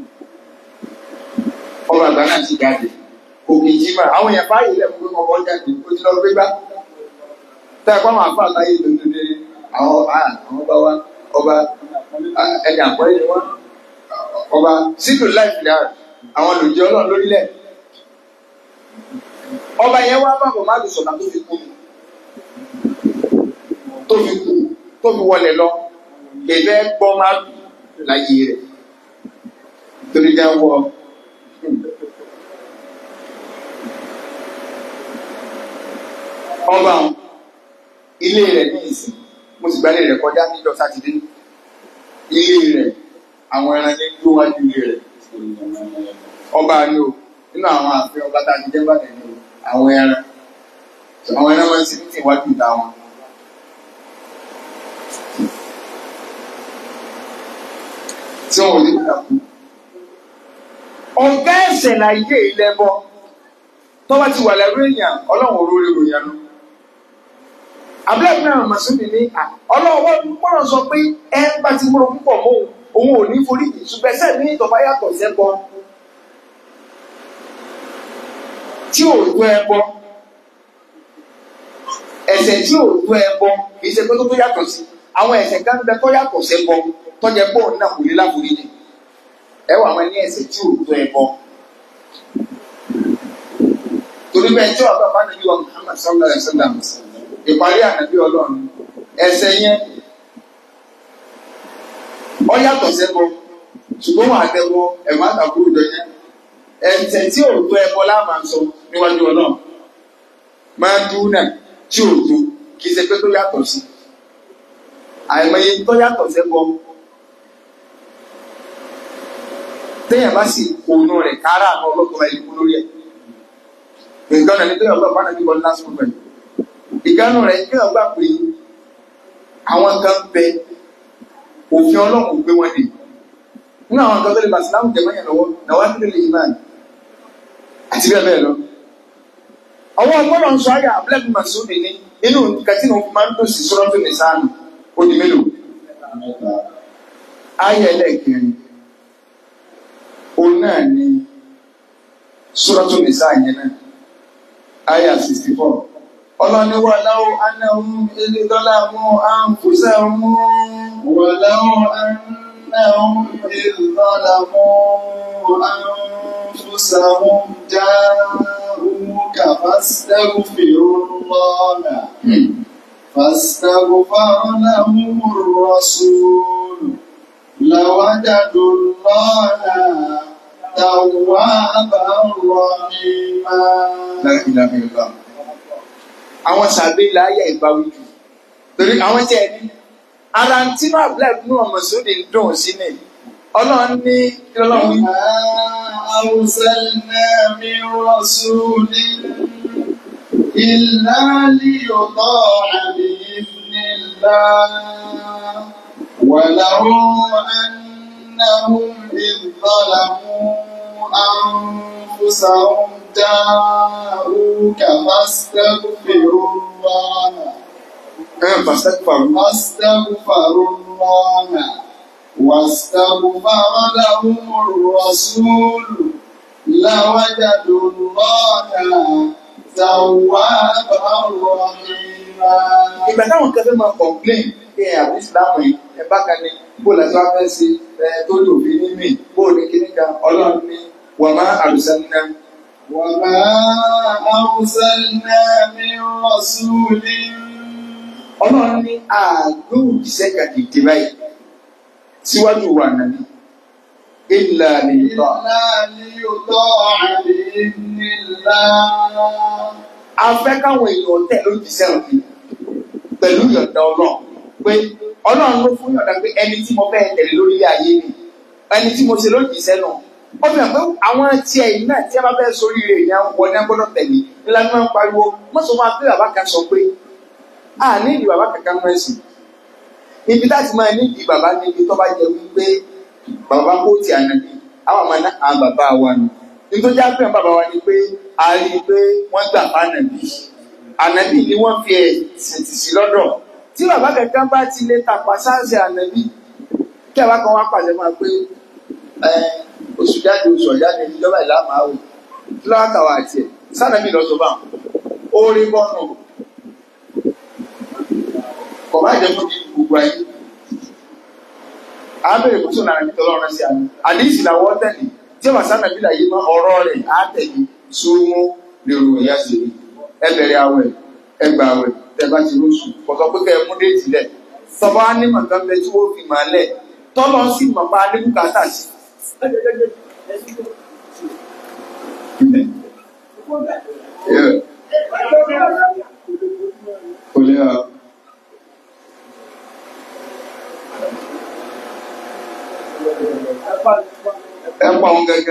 ọba àgbà náà ti jáde òkè jímọ̀ àwọn èèyàn fáyè lẹ̀ fún ọkọ̀ jáde ó ti lọ gbé gbá tá ẹ kọ́ àwọn àfa àtàyè lòdòdè àwọn àwọn ọba wa ọba ẹni àpọ́lẹ́ ni wọ́n ọba sídù láìpẹ́ àwọn olùjẹ́ ọlọ́run lórílẹ̀ ọba yẹn wá bàbọ̀ má lè sọ̀tà tó fi kú mi tó fi kú tó fi wọlé lọ bèbè gbọ́ máa lù láyé rẹ̀ torí jẹ́ wọ. ọba ilé rẹ̀ ní ìsìn mo sì gbálẹ̀ rẹ̀ kọjá níjọ́ sátidé ilé rẹ̀ àwọn ẹran ní tó wájú ilé rẹ̀ ọba ni o nínú àwọn ààfin ọba tá a ti jẹ́ bàtẹ́ ni o àwọn ẹran àwọn ẹran máa ń sin ní ìwájú ìta wọn. tí wọn ò ní kúta kú. ọ̀gá ẹ̀sẹ̀ láyé ìlẹ́bọ tọ́wọ́ ti wà lẹ́rú èèyàn ọlọ́run olórí ròyìn lọ. abúlé náà màsúmì ní ọlọ́run wọ́n gbọ́dọ̀ sọ pé ẹ bá ti múra púpọ̀ mọ́ òun ò ní forí ṣùgbọ́n ẹsẹ̀ ní ìtọ́ba yàtọ̀ sẹ́bọ tí ò tó ẹbọ ẹ̀ṣẹ̀ tí ò tó ẹbọ kì í ṣe pé tó tó yàtọ̀ sí àwọn ẹ̀ṣẹ̀ kan bẹ tó yàtọ̀ sẹ́bọ tọ́jà pọ̀ náà kò lè láforí ni ẹ wà wọn ní ẹ̀ṣẹ̀ tí ò tó ẹbọ torí bẹ́ẹ̀ tí ọ̀gá bá nàbí wa Muhammad sallallahu alayhi wa sallam ìparí ànàbí ọlọ́run ẹ̀ṣẹ̀ yẹn ọ yàtọ̀ sẹ́bọ ṣùgbọ́n wọn àtẹ̀wọ́ ẹ̀wọ̀n àtàkùrù jọ yẹn ẹ̀ǹtẹ̀ tí ò tó ẹbọ láàmà sọ níwájú ọlọ́run máa dún náà tí ò tó kì í ṣe pé tó yàtọ̀ sí àìmọye tó yàtọ̀ sẹ́bọ téèyàn bá sì kónú rẹ̀ kára àwọn ọlọ́kọ̀ ẹ̀ kú lórí ẹ̀ nǹkan náà ní téèyàn ọgbà bá nàbí wọn lásìkò pẹ̀lú ìkànnù rẹ̀ kéèyàn gbà pé àwọn kan bẹ òfin ọlọ́run gbé wọn dè nínú àwọn kan tó lè bàtìlámù jẹ mọ́yàn lọ́wọ́ làwọn á nílò lè máa àti bẹ́ẹ̀ bẹ́ẹ̀ lọ. àwọn ọgbọ́dọ̀ ń sọ ayé abúlẹ́bí màsúmì ní inú kàtínà òfin máa ń tó sí sọ́rọ́ tó lè sáànù ó di mélòó. ayé ẹlẹ́ẹ̀kẹrin òun náà ni sọ́rọ́ tó lè sáà yẹn náà ayé sixty four ọlọ́ni wà láwọ́ anáhùn ilé dọ́là mú àǹfùsẹ̀ mú wà láwọ́ anáhùn. أنهم إذ ظلموا أنفسهم جاءوك فاستغفروا الله فاستغفر لهم الرسول لوجدوا الله توابا رحيما La ilaha illallah. àwọn sàbẹ̀ ilẹ̀ ayé ìbáwí jù torí àwọn tí ẹ ní ara ń tí náà black ní ọmọ sóde ń dùn sí ni ọlọ́run ní kí ọlọ́run wí. وما أرسلنا من رسول إلا ليطاع بإذن الله ولو أنهم إذ ظلموا أنفسهم جاءوك فاستغفروا الله ẹ pàṣẹpàrọ فاستغفروا الله واستغفر لهم الرسول لوجدوا الله توابا رحيما ìgbà táwọn kan fẹ́ máa complain pé àbí ìsìlámù yìí ẹ bá kan ní bó la tó fẹ́ sí ẹ tó lò fi ní mí bó ní kíní kan ọlọ́run ní wà má àlùsánná وما أرسلنا من رسول ọlọ́run ní àgbẹ̀ òjíṣẹ́ kan dìde báyìí síwájú wa nàní ìlà nìyíkọ́ إلا ليطاع بإذن الله afẹ́ káwọn èèyàn tẹ̀ lójíṣẹ́ òfin pẹ̀lú ìyọ̀ǹda ọlọ́run pé ọlọ́run ló fún yọ̀ǹda pé ẹni tí mo fẹ́ tẹ̀lé lórí ayé mi ẹni tí mo ṣe lójì sẹ́nu ó fi hàn pé àwọn tiẹ̀ yìí náà tí a bá fẹ́ sórí rẹ̀ ní àwọn ọ̀nà gbọ́dọ̀ tẹ̀lé ńlá ní wọ́n ń pariwo wọ́n sọ fún wa pé bàbá kan sọ pé a ní ìdí bàbá kankan mọ́ ẹ̀sìn ibi láti máa ní ìdí bàbá níbi tó bá jẹ wípé bàbá kó ti ànàbí àwọn àmọ́ náà àwọn bàbá wa nù nítorí àpẹẹrẹ bàbá wa ni pé a rí i pé wọ́n gbà fún ànàbí ànàbí ni wọ́n fi ẹ̀sìn tì sí lọ́dọ̀ tí bàbá kankan bá ti lè tàpá sáǹsì ànàbí kí àbá kan wá pàṣẹ máa pé oṣù jáde oṣù ọ̀jáde ìjọba ìlà máa wò kí lọ́wọ́ kàwá àti ẹ̀ sànàbí lọ́sọ̀ bá ó rí bọ́ọ̀nù kọ̀ má jẹ́ fún mi gbogbo ayé abẹ́rẹ́ kó tó nà ní tọ́lọ́ ọ̀rọ̀ sí àná àdéhìsì làwọ̀ tẹ̀lé tí wàá sànàbí là yé mọ́ ọ̀rọ̀ rẹ̀ á tẹ̀lé sóhun lèrò ìyá sí i ẹ bẹ̀rẹ̀ àwẹ̀ ẹ gbà àwẹ̀ tẹ bá ti rúṣù kọ̀tọ̀ pé kẹ́ ẹ mú déètì lẹ̀ tọ́ba á ní màkàn bẹ tí wọ́n fi mà lẹ̀ tọ́lọ́ sì mọ̀ pa adébùkátà sí. Kò lè ha. Ẹ pa òun gẹ́gẹ́.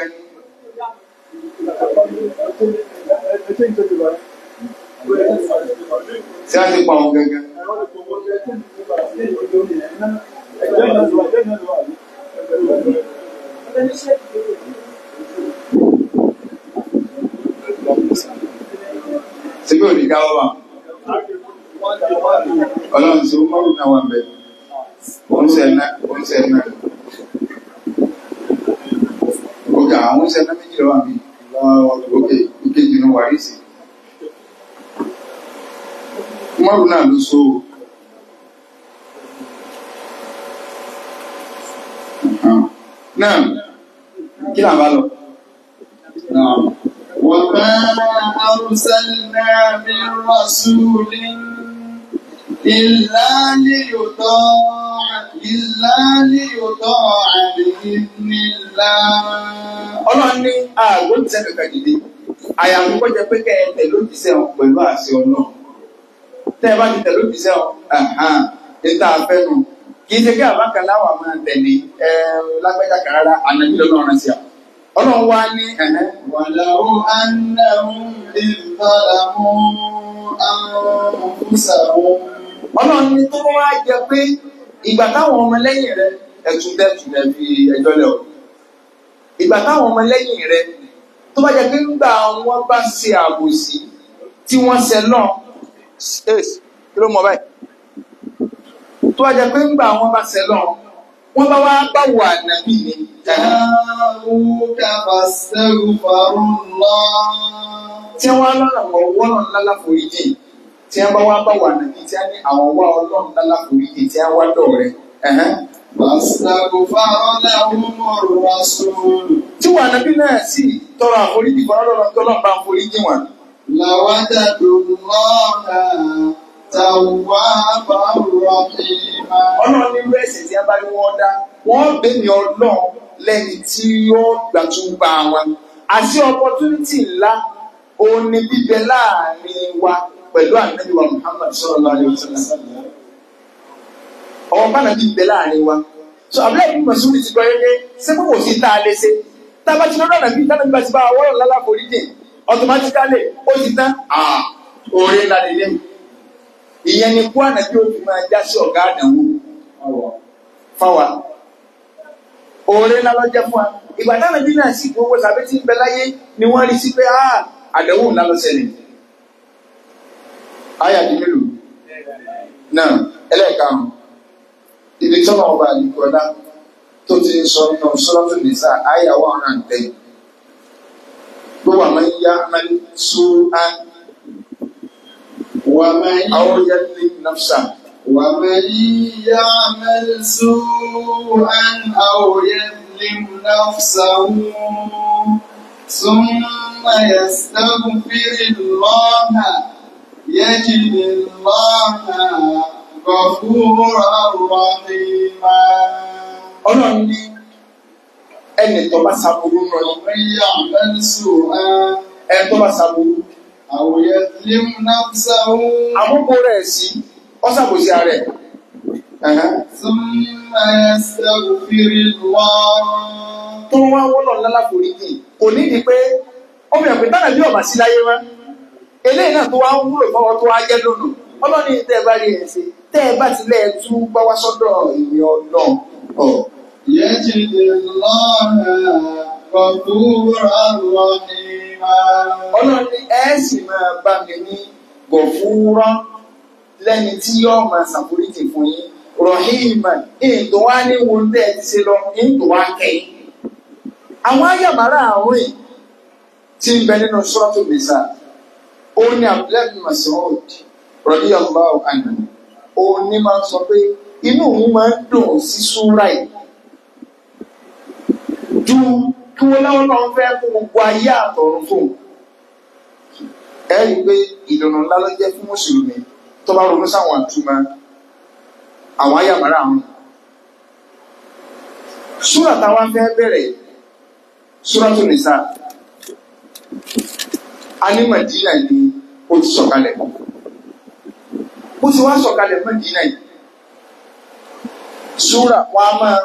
Ṣé a ti pa òun gẹ́gẹ́? Síbí ò ní káwọ́ bá. Ọlọ́run tí ó mọ́rùn náà wà bẹ̀. Oúnjẹ náà, oúnjẹ náà. Òkè àwọn oúnjẹ náà méjì lọ́wọ́ mi. Òkè ìkejì ní wàrísì. Mọ́rùn náà ló so. Náà, kí là ń bá lọ? Náà. وما أرسلنا من رسول إلا ليطاع إلا ليطاع بإذن الله Ọlọ́run ní ààrùn tí ẹ̀kẹ̀kẹ̀ dìde. Àyàmú kọ́ jẹ pé kẹ́ẹ̀tẹ̀ ló ti sẹ́wọ̀n pẹ̀lú àṣẹ ọ̀nà. Tẹ́ ẹ bá ti tẹ̀ ló ti sẹ́wọ̀n, ẹ̀hán, níta afẹ́nu. Kì í ṣe kí àbákan láwà máa tẹ̀lé ẹ lágbẹ́jà kan rárá, ànàbí lọ́nà ọ̀ràn sí à. Ọlọ́run wá ní ẹ̀hán. ولو أنهم إذ ظلموا أنفسهم Ọlọ́run ní tó wá jẹ pé ìgbà táwọn ọmọ lẹ́yìn rẹ̀ ẹ̀tún dẹ́tun ẹ̀ fi ẹjọ́ lẹ̀ ọ́. Ìgbà táwọn ọmọ lẹ́yìn rẹ̀ tó bá jẹ pé ńgbà wọn bá ṣe àbòsí tí wọ́n ṣe náà kí ló mọ báyìí tó bá jẹ pé ńgbà wọn bá ṣe náà wọ́n bá wá báwo ànábì ni جاءوك فاستغفروا الله tí wọ́n lọ́nà ọwọ́ náà ńlá láforíjì tí wọ́n bá wá báwo ànábì tí wọ́n ní àwọn wá ọlọ́run ńlá láforíjì tí wọ́n wá dọ̀ rẹ̀ ẹ̀hẹ́n. فاستغفر لهم الرسول tí wọn ànábì náà sì tọrọ àforíjì fún ọlọ́run tó lọ́n bá àforíjì wọn. لوجدوا الله توابا رحيما ọlọ́run nínú ẹ̀sẹ̀ tí a bá ní wọ́n dá wọ́n bẹ̀mí ọlọ́run lẹ́ni tí yóò gbàtúgbà wọn. àti opportunity ńlá òun ni bíbẹ láàrin wa pẹ̀lú ànábì wa Muhammad sallallahu alaihi wasallam. ọ̀wọ́n bá nàbí bíbẹ láàrin wa. so abúlé ìlú mọ̀sùlùmí ti gbọ́ yẹ́gẹ́ ṣé kò kò sí tá a lè ṣe. tá a bá ti lọ́dọ̀ nàbí tá a nàbí bá ti bá wa wọ́rọ̀ lálá foríjì automatically ó ti tán ah oore ńlá lè lẹ́yìn. ìyẹn ni kó ànàbí ó fi máa já sí ọ̀gá àdánwò fáwa oore ńlá ló jẹ́ fún wa ìgbà táwọn ẹbí náà sì gbowó sàbẹ tí ń bẹ láyé ni wọ́n rí sí pé ah àdánwò ńlá ló ṣẹlẹ̀ àyà di mélòó náà ẹlẹ́ẹ̀karùn ibi tọ́nà ọba àdìgbọ́lá tó ti ń sọ nínú sọ́lọ́tò nìsa àyà wà hàn tẹ̀ gbogbo àmọ́ ń yá máa ń sún á ومن àwọn yẹn ní nàfṣà ومن يعمل سوءا أو يظلم نفسه ثم يستغفر الله يجد الله غفورا رحيما ọlọ́run ní ẹnì tó bá ṣàbùrú nù yín ومن يعمل سوءا ẹnì tó bá ṣàbùrú أو يظلم نفسه àmúkò rẹ̀ sí ọ́sàbòsí ara ẹ̀ Ẹ̀hẹ́n. ثم يستغفر الله tó wá wọ́nà lálá foríjì kò ní di pé ọmọ ẹ̀pẹ́ tánà bí ọ̀bà sí láyé wá eléyìí náà tó wá ń wúlò fọwọ́ tó wá jẹ́ lónà ọlọ́ni tẹ́ ẹ bá rí ẹ̀ ṣe tẹ́ ẹ bá tilẹ̀ tú bá wá sọ́dọ̀ ìyẹn ọlọ́run ọ̀ يجد الله غفورا رحيما ọlọ́ni ẹ̀ sì máa bá mi ní gọ̀fúrọ́ lẹ́ni tí yóò máa ṣàforíjì fún yín rọ̀hìmà ìdùn wá ní wo tẹ́ ẹ ti ṣe lọ ìdùn wá kẹ́yìn. àwọn ayàmárà àárín tí ń bẹ nínú sọ́ọ̀tù nìsa ó ní abdullahi bin Mas'ud radiyallahu anhu ó ní máa ń sọ pé inú òun máa ń dùn sí súrà yìí ju kí wọ́n láwọn náà fẹ́ fún gbogbo ayé àtọ̀run fún un ẹ rí i pé ìdùnnú ńlá ló jẹ́ fún mùsùlùmí tó bá ronú sáwọn àtúmọ̀ àwọn ayàmárà àwọn. súrà táwa fẹ́ bẹ̀rẹ̀ súratu nìsa a ní Mádínà ni ó ti sọ̀kalẹ̀ ó ti wá sọ̀kalẹ̀ Mádínà yìí súrà wa máa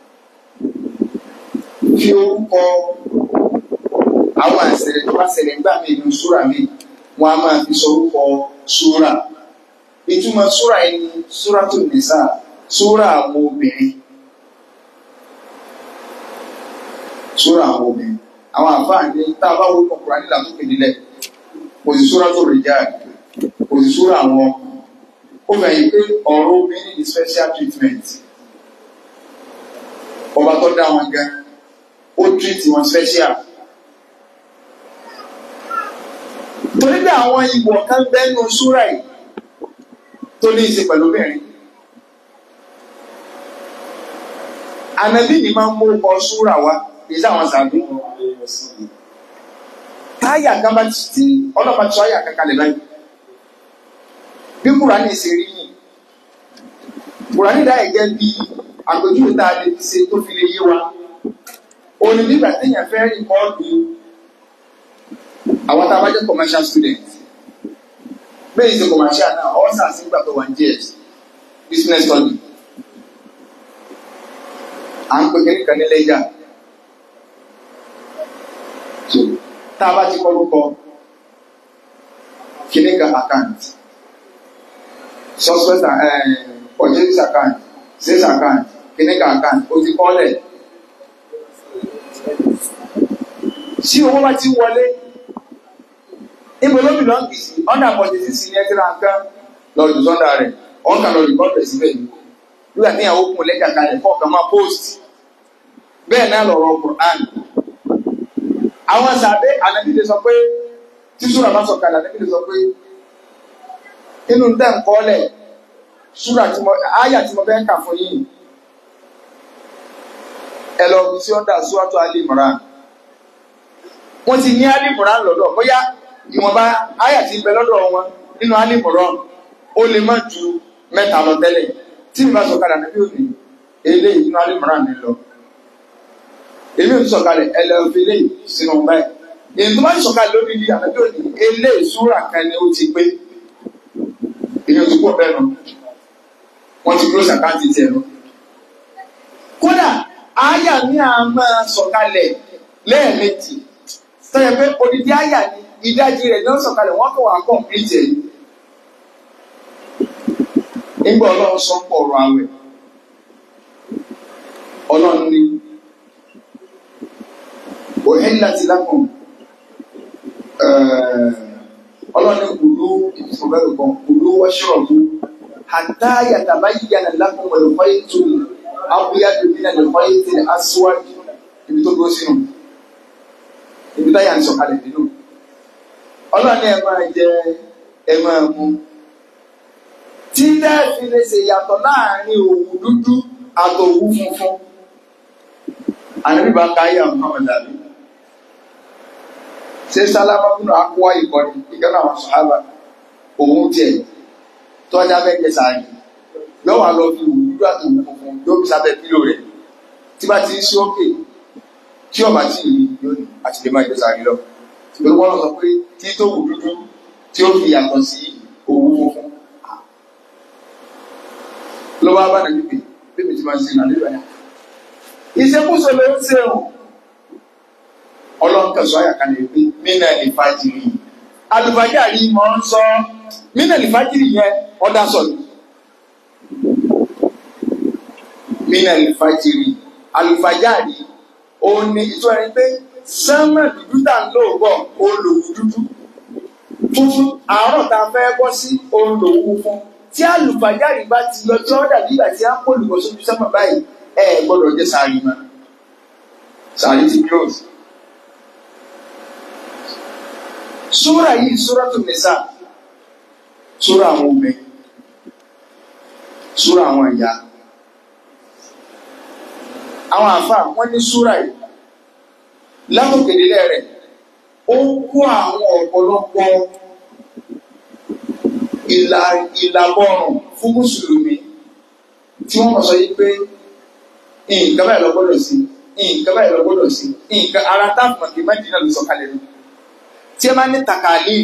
fi orúkọ àwọn àṣẹlẹ̀ tó bá ṣẹlẹ̀ nígbà míì nínú súrà mi wọn a máa fi sọ orúkọ súrà ìtumọ̀ súrà yìí ni súratu nìsa súrà àwọn obìnrin súrà àwọn obìnrin àwọn àǹfààní tá a bá wo ọkùnrin nílà tó kéde lẹ kò sí súrà tó rè jáde kò sí súrà àwọn ó fẹ́ yìí pé ọ̀rọ̀ obìnrin ní special treatment ọba tó dá wọn gan ó treat wọn special torí pé àwọn ìwọ̀ kan bẹ́nu súrà yìí tó ní í ṣe pẹ̀lú obìnrin ànábì ni máa ń mú ọkọ̀ súrà wá kì í sáwọn sàbí táyà kan bá ti ọlọ́pàá tí táyà kan kalẹ̀ báyìí bí kùránì ṣe rí yìí kùránì dáyẹ̀ jẹ́ bí àpèjúwe tá a lè fi ṣe tó fi lè yé wa òní nígbà téèyàn fẹ́ rìkọ́ọ̀dù àwọn tá a bá jẹ́ commercial student bẹ́ẹ̀ ṣe commercial náà ọ̀ sà sí ìgbà tó wà ní JS business study à ń pè kékeré kan ní lẹ́jà so tá a bá ti kọ́ lóko kíní kan account suspect purchase account sales account kíní kan account o ti kọ́ lẹ̀ tí owó bá ti wọlé ibo ló bí lọ́ọ̀kì sí ọ̀nà àpọ̀jù sí ní ẹtí ráńkà lọ́ọ̀dù sọ́ndà rẹ̀ ọ̀n kà lọ́ọ̀dù kọ́ bẹ̀rẹ̀ síbẹ̀ ni nígbà tí ìyàwó kún lẹ́jà kalẹ̀ kọ́ ọ̀kan máa post bẹ́ẹ̀ náà lọ̀rọ̀ Qur'an àwọn sàbẹ̀ ànábìlẹ̀ sọ pé tí súrà bá sọ kalẹ̀ ànábìlẹ̀ sọ pé inú tẹ̀ ń kọ́lẹ̀ súrà tí mo àyà tí mo fẹ́ kà fún yìí ẹ lọ fi sí ọ̀dà súràtù Ali Imran wọ́n ti ní Ali Imran lọ́dọ̀ bóyá ìwọ̀nba àyà tí ń bẹ lọ́dọ̀ wọn nínú Ali Imran ó lè má ju mẹ́ta lọ tẹ́lẹ̀ tí mi bá sọ̀kalẹ̀ ànábì òní eléyìí nínú Ali Imran ní lọ èmi ò tún sọ̀kalẹ̀ ẹlẹ́ọ̀fẹ́ eléyìí sínú báyìí èyí tó bá ń sọ̀kalẹ̀ lórí ilé ànábì òní eléyìí súrà kan ni ó ti pé èyí ò tún pọ̀ bẹ́ẹ̀ nù wọ́n ti close account tiẹ̀ lọ. kódà àyà ní a máa sọ̀kalẹ̀ lẹ́ẹ̀mejì sọ́yẹ̀ pé odidi àyà ni ìdajì rẹ̀ náà sọ̀kalẹ̀ wọ́n kọ̀ wá complete ẹ̀. nígbà ọlọ́run sọ pọ̀ ọ̀rọ̀ àwẹ̀ ọlọ́run ní uhillat lakum ọlọ́run ní kùlú ìfọ̀bẹ́rù kan kùlú washrabu hatta yatabayyana lakum al-khaytu al-abyadu min al-khayti al-aswad ibi tó dúró sínú ibi táyà ń sọ̀kalẹ̀ nínú ọlọ́ni ẹ máa jẹ ẹ máa mu tí lẹ́ẹ̀fì lè ṣe yàtọ̀ láàrin òwú dúdú àtòwú funfun àníbíbá káyà Muhammad Ali ṣé sálámà fún akọ́wá ìkọ́ni ìkànnì àwọn sàhábà òun tiẹ̀ tọ́jà bẹ́ẹ̀ jẹ sáré yóò wá lọ fi òwú dúdú àtòwú funfun yóò fi sábẹ́ pílò rẹ̀ tí bá ti ń sí òkè tí ọba tí ì rí yóò ní àti lè máa jẹ sáré lọ ṣùgbọ́n wọ́n sọ pé tí tó wù dúdú tí ó fi yàtọ̀ sí òwú funfun ló wá bá nàbí pé bí mi ti máa ṣe nà nígbà yẹn. ìṣekúṣe ló ń ṣe o ọlọ́nkẹ̀sọ́ àyàká lè pé mínà lè fàjìrì alùpàjáàrí mọ̀ ń sọ mínà lè fàjìrì yẹn ọ̀dà sọ̀rọ̀ mínà lè fàjìrì alùpàjáàrí òun ni ìtura ẹni pé sánmà dúdú tà ń lóògbọ̀ olùwù dúdú funfun àárọ̀ tá a fẹ́ bọ́ sí olùwù fún tí alùpàjáàrí bá ti lọ tí wọ́n dàbí ìgbà tí a kó olùkọ́ sójú sánmà báyìí ẹ gbọ́dọ̀ jẹ́ sàárì mọ́ sàárì ti close. Súra yìí súra tó nìsà súra àwọn obìnrin súra àwọn ìyá àwọn àfa wọn ní súra yìí látòkèdélé rẹ̀ ó kó àwọn ọ̀pọ̀lọpọ̀ ìlà ìlàbọ̀rùn fún mùsùlùmí tí wọ́n mọ̀ sọ yìí pé nǹkan báyìí lọ gbọ́dọ̀ sí nǹkan báyìí lọ gbọ́dọ̀ sí nǹkan ara táàpù màkì má dínà ló sọ kalẹ̀ nù tí ẹ máa ní takàlí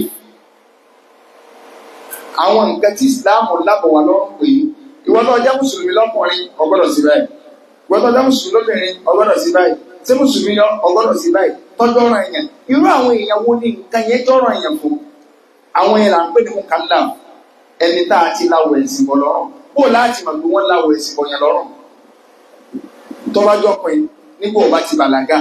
àwọn nǹkan tí ìsìláàmù lábọ̀ wà lọ́rùn pé ìwọ tó jẹ́ mùsùlùmí lọ́kùnrin ọgbọ́dọ̀ sí báyìí ìwọ tó jẹ́ mùsùlùmí lóbìnrin ọgbọ́dọ̀ sí báyìí tí mùsùlùmí lọ ọgbọ́dọ̀ sí báyìí tọ́jú ọ̀ràn èèyàn irú àwọn èèyàn wo ni nǹkan yẹn jọ́ràn èèyàn fún àwọn yẹn là ń pè ní mú kálá ẹni tá a ti láwọ̀ ẹ̀sìn bọ̀ lọ́rùn bó láti mọ̀ pé wọ́n láwọ̀ ẹ̀sìn bọ̀ yẹn lọ́rùn tó bá jọ pé nígbà ó bá ti bàlágà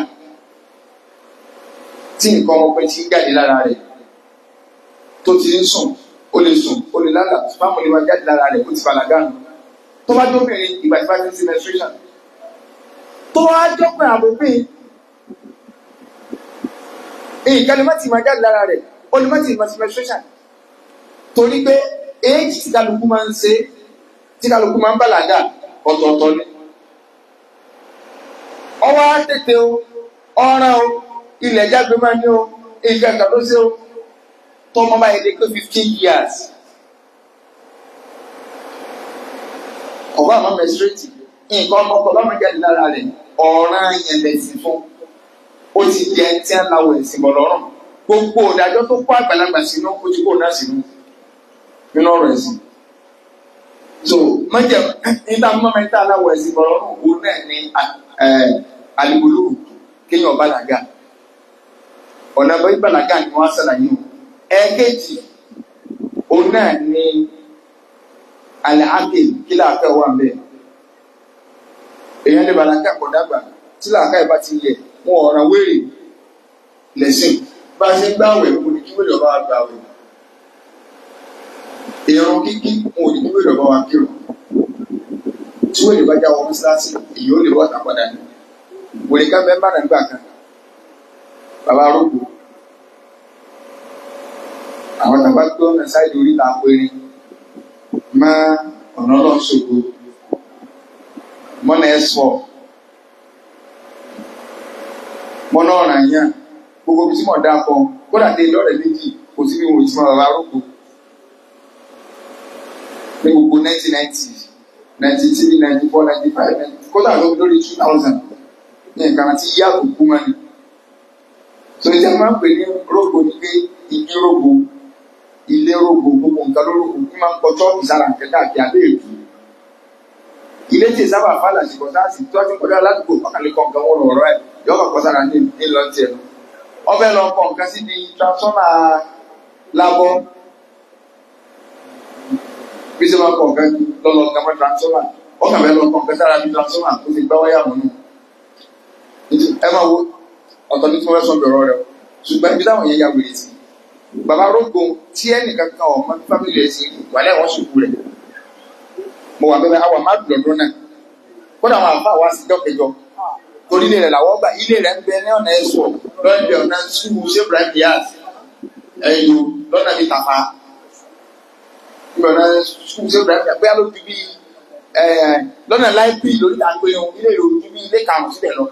tí nǹkan ọmọkùnrin ti ń jáde lára rẹ̀ tó ti ń sùn ó lè sùn ó lè lálà fáwọn olè wa jáde lára rẹ̀ ó ti bàlágà nù tó bá dóbìnrin ìgbà tí bá ti ń sí menstruation tó wá jọ́pẹ́ àbòbí nǹkan lè má ti máa jáde lára rẹ̀ ó lè má ti máa ti menstruation torí pé éèjì tí kálukú máa ń ṣe tí kálukú máa ń bàlágà ọ̀tọ̀ọ̀tọ̀ ni ọwọ́ á tètè o ọ̀ràn o ilẹ̀ jágbe máa ní o nǹkan kan ló ṣe o tọmọ báyìí lè pé fifteen years ọba àmọ́ mẹsírẹ́tì nǹkan ọmọkọ bá máa jáde lára rẹ̀ ọ̀ràn yẹn lẹ̀sìn fún ó ti di ẹni tí ń lawọ ẹ̀sìn bọ̀ lọ́rùn gbogbo ìdájọ́ tó kó àgbàlagbà sínú ó ti kó náà sínú nínú ọ̀rọ̀ ẹ̀sìn so mọ̀jẹ̀ níta mọ́mọ́ níta lawọ ẹ̀sìn bọ̀ lọ́rùn òun náà ní alìgbòlù kéèyàn bàlágà ọ̀nà bá ìbàlágà ni wọ́n á sàlàyé o ẹ̀ẹ́kejì òun náà ní alẹ́ ákè kí láàfẹ́ wà bẹ́ẹ̀ èèyàn lè bàlágà kọ̀ dàgbà tí làákà ìbá ti yẹ wọn ọ̀ràn wéèrè lẹ́sìn bá a ṣe ń gbàwẹ̀ kò ní kí wéèrè ọba wa gbàwẹ̀ ìrun kíkí wọn ò ní kí wéèrè ọba wa kírun tí wéèrè bá já wọn mọ́sálásí èyí ó lè wọ́n tà padà ní wèrè ká mẹ́mbà náà gbà kan bàbá arógbó àwọn tàbá tó ọ̀nà sáìdì orí là péré má ọ̀nà ọlọ́ṣogbo mọ́nà ẹ̀sọ́ mọ́nà ọ̀ràn yẹn gbogbo bí tí mo dá kọ kódà dé lọ́rẹ̀ méjì kò sí bí mo ti mọ bàbá arógbó ní gbogbo 1990 93 94 95 kódà lórí 2000 ní nǹkan tí yá òkú mọ́ ni. tó ní sẹ́ni máa ń pè ní rògbò ní pé igi rògbò ilé rògbò gbogbo nǹkan ló rògbò kí máa ń kọ chọ́ọ̀kì sára nǹkan káàkiri abẹ́ èkó. ilé tí sábà fàlà sí kọjá sí tó ti kọjá ládùúgbò ọkàlẹ̀ kọ nǹkan wọn lọ̀rọ̀ ẹ̀ yọ ọkọ̀ kọ sára ní ìlọ tiẹ̀ lọ. ọbẹ̀ lọ kọ nǹkan síbi transformer labọ́ bí sẹ́ máa kọ nǹkan lọ́lọ́ nǹkan mọ́ transformer ọkàn bẹ́ẹ̀ lọ kọ nǹkan sára bí transformer tó ti gbá wáyà mọ́ nù ẹ máa wo ọ̀tọ̀ ní tí wọ́n fẹ́ sọ bẹ̀rọ̀ rẹ̀ ṣùgbọ́n ibi táwọn yẹn ya wèrè sí bàbá rógbó tí ẹnìkan kan ọmọ fámìlì rẹ̀ sí wàlẹ́ àwọn ṣùkú rẹ̀ mo wà bẹ́ẹ̀ àwọn má dùn lọ́dún náà kódà àwọn àfa wa sí jọ́kẹjọ torí ilé rẹ̀ làwọn gbà ilé rẹ̀ ń bẹ ní ọ̀nà ẹ̀sọ́ lọ́dẹ ọ̀nà sùúrù ṣé Ibrahim Diaz ẹ̀yọ lọ́nà mi tàfà ọ̀nà sùúrù ṣé Ibrahim Diaz bóyá ló ju bí lọ́nà láìpì lórí àgbẹ̀yàn ilé rẹ̀ ojú bí ilé karùn-ún sílẹ̀ lọ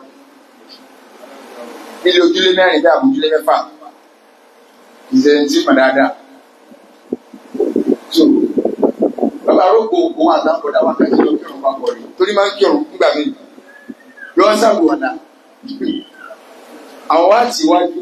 ilé ojúlé mẹ́rin bí àbójúlé mẹ́fà ìṣẹ̀lẹ̀ tí mà dáadáa. so bàbá arógbó òun àtàkùnrin àwọn akẹ́kọ̀ọ́ ló kírun bá kọ̀ rí torí máa ń kírun nígbà míì yọ sábò ọ̀nà àwọn wá tì wájú.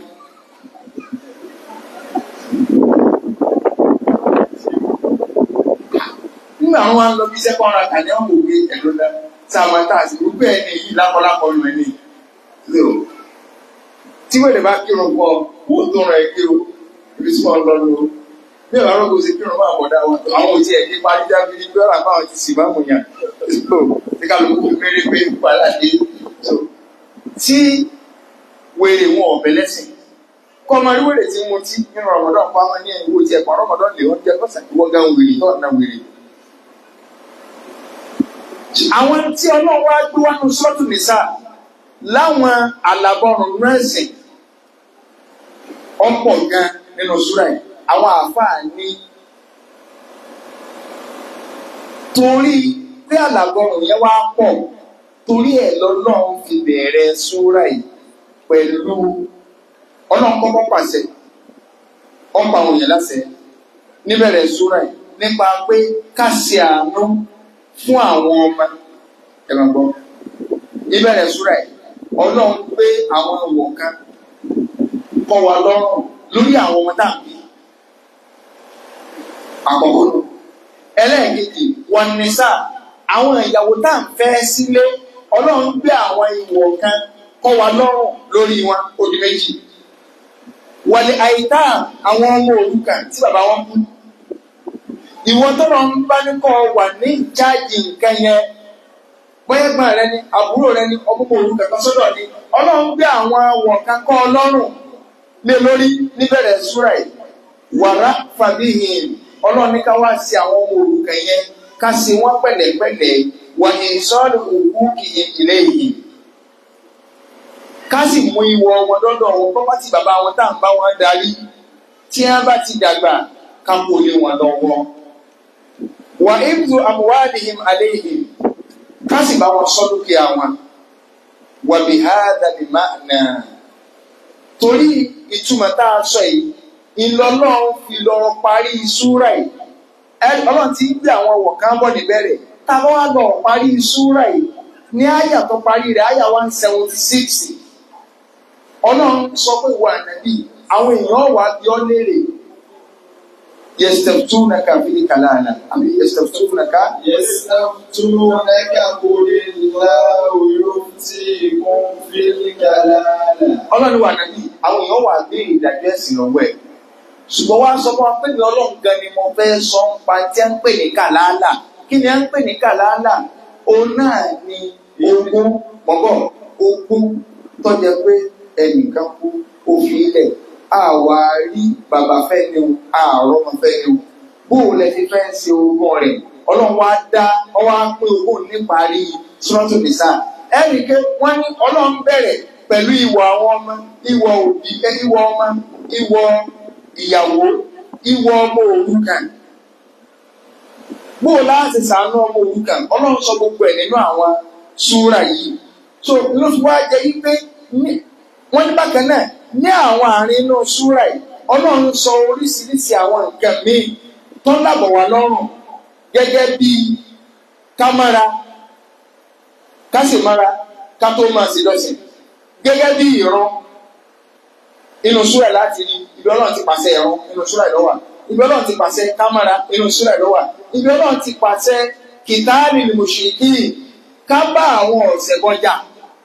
nínú nígbà wọn wá ń lọ bí iṣẹ́ kọ́ ọ̀rọ̀ àkànní ọ̀hún òwe ẹ̀rọ dá sáàmù tá a sì wípé ẹni yìí lápọ̀lápọ̀ lù ẹni so tí wọ́n lè bá kírun pọ̀ wò ó tó rẹ̀ kírun ibi tí wọ́n lọ lò ó bí ọ̀rọ̀ ọ̀rọ̀ kò sí kírun máa bọ̀ dá wọn tó àwọn òtí ẹ̀ ní parí dábìlì bí ọ̀rọ̀ àbáwọn ti sì bá mú yàn so tí kálukú fi péré pé wàhálà dé so tí wèrè wọn ọ̀bẹ lẹ́sìn kọ́ ọmọ aríwèrè tí mo ti nínú ọmọdún pa ọmọ ní ìwò tí ẹ̀kọ́ ọmọdún lè wọ́n jẹ́ kọ́sà ìwọ́ gan wèrè náà na wèrè. àwọn tí ọlọ́run wá gbé wá ní sọ́ọ̀tù nìsà láwọn àlàbọ̀rùn rẹ́sìn ọ̀pọ̀ gan nínú súrà yìí àwọn àáfàá ní torí pé àlàbọ̀rùn yẹn wá pọ̀ torí ẹ̀ lọ́lọ́run fi bẹ̀rẹ̀ súrà yìí pẹ̀lú ọlọ́run kọ́kọ́ pàṣẹ ọ̀pọ̀ àwọn èèyàn láṣẹ níbẹ̀rẹ̀ súrà yìí nípa pé ká ṣe àánú fún àwọn ọmọ ẹ̀rọ gbọ́ níbẹ̀rẹ̀ súrà yìí ọlọ́run gbé àwọn ọ̀wọ̀ kan kọ́ wa lọ́rùn lórí àwọn ọmọ tá à ń bí àkọ́kọ́ nù ẹlẹ́ẹ̀kejì wọn ní sáà àwọn ìyàwó tá à ń fẹ́ sílé ọlọ́run gbé àwọn ìwọ̀ kan kọ́ wa lọ́rùn lórí wọn ó di méjì wàlẹ̀ àìtá àwọn ọmọ òrukàn tí bàbá wọn kú ìwọ tó lọ ń bá ní kọ́ wà ní ìjáàjì nǹkan yẹn bóyá gbọ́n rẹ ni àbúrò rẹ ni ọmọ òrukàn kan sọ́dọ̀ ni ọlọ́run gbé àwọn àwọ̀ kan kọ́ ọlọ́run lé lórí níbẹ̀rẹ̀ súrà yìí wàrà fàbíhìn ọlọ́run ní ká wá sí àwọn ọmọ òrukàn yẹn ká sí wọn pẹ̀lẹ́pẹ̀lẹ́ wà ní sọ́ọ̀lù òkú kìí ilé yìí ká sì mú ìwọ wọn lọ́dọ̀ wọn kọ́ bá ti bàbá wọn tá à ń bá wọn darí tí wọ́n bá ti dàgbà ká kó lé wọn lọ́wọ́. wà ibùdó àmúwádìhìm àléhìm ká sì bá wọn sọ dúkìá wọn. wà bí hádà lè má nà. torí ìtumọ̀ tá a sọ yìí ìlọ́lọ́run fi lọ parí súrà yìí. ọlọ́run ti gbé àwọn ọ̀wọ̀ kan bọ̀ níbẹ̀rẹ̀ tá a bá wá lọ parí súrà yìí ní àyà tó parí rẹ̀ àyà one seventy six ọlọ́run sọ pé ìwà ànábì àwọn èèyàn wà bí ọ léèrè yẹsítẹ̀túnaka fi kàlàlà àbí yẹsítẹ̀túnaka. يستفتونك قل الله يفتيكم في الكلالة ọlọ́run wà ànábì àwọn èèyàn wà bí ìdájọ́ ẹ̀sìn lọ́wọ́ ẹ̀ ṣùgbọ́n wá sọ fún wa pé ní ọlọ́run gan ni mo fẹ́ sọ ń pa tí a ń pè ní kàlàlà kí ni a ń pè ní kàlàlà òun náà ni ogún mọ́bọ̀ ogún tó jẹ pé ẹnìkan kú òfin ilẹ̀ àwa rí bàbá fẹ́ ni o àárọ̀ ọmọ fẹ́ ni o bóun lẹ ti fẹ́ ṣe ogún rẹ̀ ọlọ́run wá dá ọwọ́ á pín ogún níparí sọ́tò nìsà ẹnì ké wọ́n ní ọlọ́run bẹ̀rẹ̀ pẹ̀lú ìwọ àwọn ọmọ ìwọ òbí ìwọ ọmọ ìwọ ìyàwó ìwọ ọmọ òrukàn bóò láti sàánú ọmọ òrukàn ọlọ́run sọ gbogbo ẹ̀ nínú àwọn súra yìí so ló fi wá jẹ́ yí pé wọ́n ní bákan náà ní àwọn àárín inú súra yìí ọlọ́run sọ oríṣiríṣi àwọn nǹkan míì tó ń dàbọ̀ wá lọ́rùn gẹ́gẹ́ bí kámára kásìmára ká tó máa ṣe lọ́sìn gẹ́gẹ́ bí ìran inú súra láti rí ibi ọlọ́run ti pàṣẹ ìran inú súra ìlọ́wà ibi ọlọ́run ti pàṣẹ kámára inú súra ìlọ́wà ibi ọlọ́run ti pàṣẹ kìtàbí mùṣìkì ká bá àwọn ọ̀sẹ̀ bọ́jà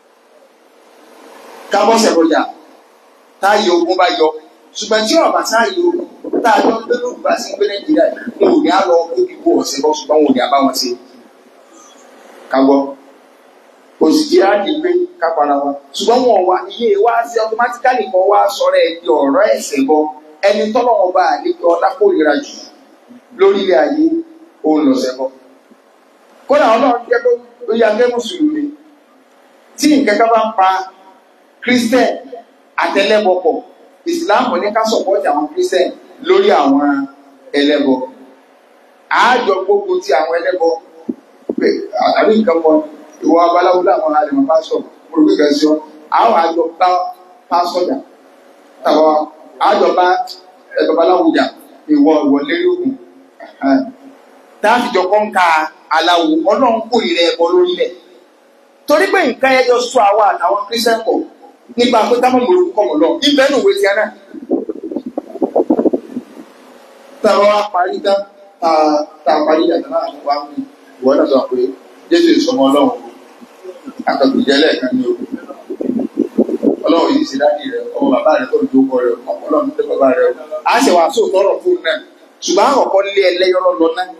ká bọ́sẹ̀ bọ́jà táyé ogun bá yọ ṣùgbọ́n tí ọ̀bà táyé ogun tá a jọ ń gbé lóògùn bá sí ń gbé nàìjíríà wọn ò ní á lọ kó kíkó ọ̀sẹ̀ bọ́ ṣùgbọ́n wọn ò ní á bá wọn ṣe ká gbọ́ òsìkí á di pé ká para wa ṣùgbọ́n wọn wá iye wa sí automatically kan wá sọ̀rọ̀ ẹ̀ di ọ̀rọ̀ ẹ̀sẹ̀ bọ ẹni tọ́lọ́wọ́n bá àlékè ọlá kórìíra jù lórí ilé ayé òun lọ̀sẹ̀ bọ́ kódà ọlọ́run jẹ́ pé ó yà gẹ́ mùsùlùmí tí nǹkan kan bá ń pa christian àtẹlẹ́bọ pọ̀ islam ní ká sọ̀pọ̀tì àwọn christian lórí àwọn ẹlẹ́bọ àájọ gbogbo ti àwọn ẹlẹ́bọ pé àbí nǹkan kan ìwọ abaláwo láwọn àlèmọ pásítọ̀ olùgbé kan sí ọ àwọn àjọ bá pásítọ̀ jà tàbá àjọ bá ẹgbẹ́ babaláwo jà ìwọ ìwọ lérí ògùn táàfìjọ kọ́ńkà aláwo ọlọ́run kórìíra ẹbọ lórílẹ̀ torí pé nǹkan ẹjọ́ sọ àwa àtàwọn kírísítẹ́n pọ̀ nípa pé táwọn mọ̀ lórúkọ mọ̀ lọ ibẹ̀ nù wé tiẹ̀ náà tàbá wa parí tán tá a parí ìyàtọ̀ náà wá ń bí ìwọ náà sọ pé jésù ìsọmọ ọlọ́run akọ̀gbìn jẹ́ lẹ́ẹ̀kan ní ogun ọlọ́run yìí ṣe dáàbì rẹ ọmọ bàbá rẹ tó ń dókọ rẹ ọlọ́run tó bàbá rẹ á ṣe wàá sóò tọrọ fún un náà ṣùgbọ́n àkọ́kọ́ lé ẹlẹ́yọ́rọ́ lọ náà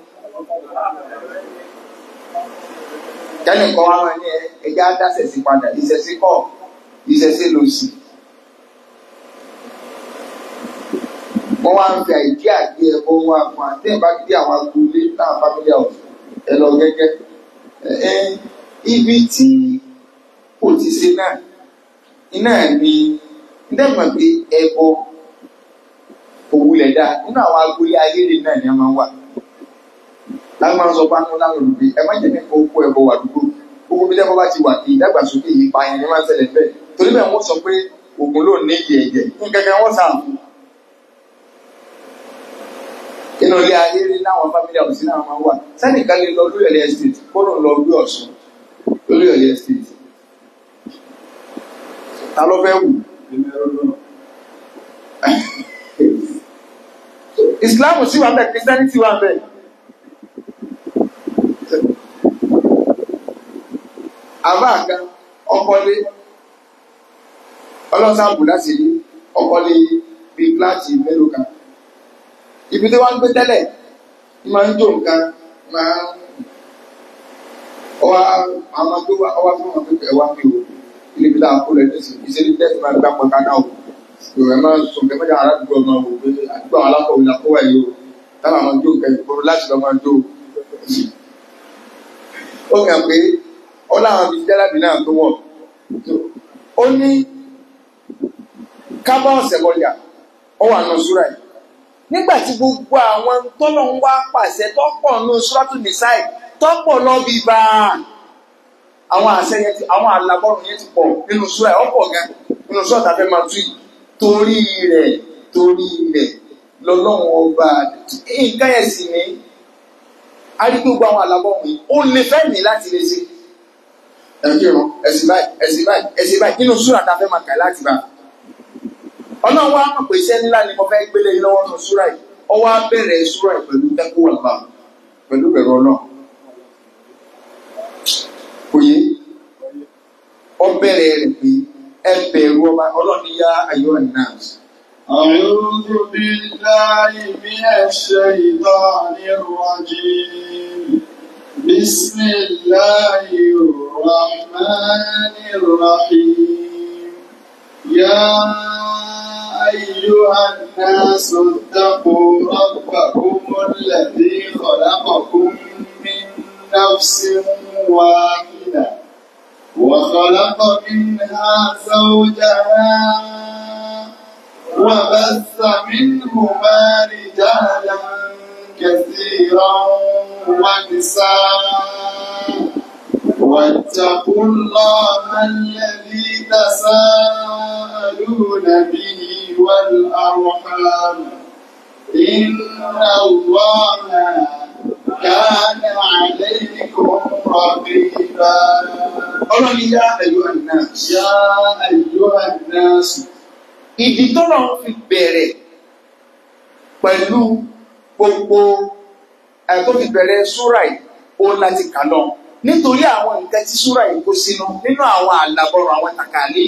kẹ́ni kan wá wọn ní ẹja dáṣẹ̀ sí padà ìṣẹ̀sí kọ́ ìṣẹ̀sí lọ sí. wọ́n wá ń fi àìdí àgbé ẹ̀kọ́ wọn àpò àti ìbá gbé àwọn agboolé náà family house ẹ lọ gẹ́gẹ́ ẹ ibi tí kò ti ṣe náà iná ní ndẹ́gbọ̀n pé ẹbọ òwúlẹ̀ dáa nínú àwọn agboolé ayélujára náà ni a máa ń wà láti máa ń sọ fún àwọn olùgbé ẹ má jẹ́ kó kó ẹbọ wà dúró gbogbo bí lẹ́bọ̀ bá ti wà kí ìdàgbàsókè yìí pa ẹni máa ń ṣẹlẹ̀ bẹ́ẹ̀ torí bẹ́ẹ̀ wọ́n sọ pé ògùn ló ní ìyẹ̀ ẹ̀jẹ̀ nǹkan kan wọ́n sàn fún. inú ilé ayé rí láwọn family house náà máa ń wà sẹ́nìkan lè lọ lórí ẹ̀lẹ́ estate kó ló ń lọ gbé ọ̀ṣun lórí ẹ̀lẹ́ estate. ta ló fẹ́ wù? Islam sì wà bẹ́ẹ̀ Christianity wà bẹ́ẹ̀. àbá kan ọkọlé ọlọ́sàbù láti rí ọkọlé bí kíláàsì mélòó kan ibi tí wọ́n ń gbé tẹ́lẹ̀ máa ń jó nǹkan máa ń ọwọ́ àwọn tó wá ọwọ́ fún wọn pé ẹ̀wá mi ò níbi tá a kó lẹ ní ìṣẹ́lẹ̀ tẹ́sí máa gbá pọ̀ kaná o ìwé máa ń sọ kẹ́mẹ́jà aládùúgbò ọmọ wò pé àdúgbò àwọn alákọ̀wé la kó wà yìí o táwọn àwọn jó nǹkan ìkóró láti lọ́ máa jó ó kàn pé ọláwọn bíi jẹ́lábì náà tó wọ̀. ó ní kábọ̀ ọ̀sẹ̀ bọ̀jà ó wà nù súrà yìí. nígbà tí gbogbo àwọn tọ́lọ̀ ń wá pàṣẹ tọ́pọ̀ nù súrátù nìsáì tọ́pọ̀ lọ bí bá àwọn àṣẹ yẹn ti àwọn àlàbọ̀rùn yẹn ti pọ̀ nínú súrà yìí ọ̀pọ̀ gan nínú súrà tàbí máa tú yìí torí rẹ̀ torí rẹ̀ lọ́lọ́run ọba nǹkan yẹn sì ní arígbogbo àwọn àlàbọ̀rùn yìí ó lè fẹ́ mi láti lè ṣe ẹ̀kírun ẹ̀sìn báyìí ẹ̀sìn báyìí ẹ̀sìn báyìí nínú súrà tá a fẹ́ máa kà láti bá. ọlọ́run wa mọ̀ pé iṣẹ́ ńlá ni mo fẹ́ gbélé lọ́wọ́ nínú súrà yìí ọ wá bẹ̀rẹ̀ súrà yìí pẹ̀lú tẹ́kọ̀ ọ̀gbà pẹ̀lú bẹ̀rù ọlọ́run. kò yé ọ bẹ̀rẹ̀ rẹ̀ pé ẹ bẹ̀rù ọba ọlọ́run yá ayọ́ náà. أعوذ بالله من الشيطان الرجيم بسم الله الرحمن الرحيم يا أيها الناس اتقوا ربكم الذي خلقكم من نفس واحدة وخلق منها زوجها وبث منهما رجالا كثيرا ونساء واتقوا الله الذي تساءلون به والأرحام إن الله كان عليكم رقيبا ọlọ́run yá ayọ́ náà. يا أيها الناس ìdí tó lọ fi bẹ̀rẹ̀ pẹ̀lú gbogbo ẹ̀ tó fi bẹ̀rẹ̀ súrà yìí ó láti kà lọ nítorí àwọn nǹkan tí súrà yìí kó sínú nínú àwọn àlàbọ̀rọ̀ àwọn tàkàlì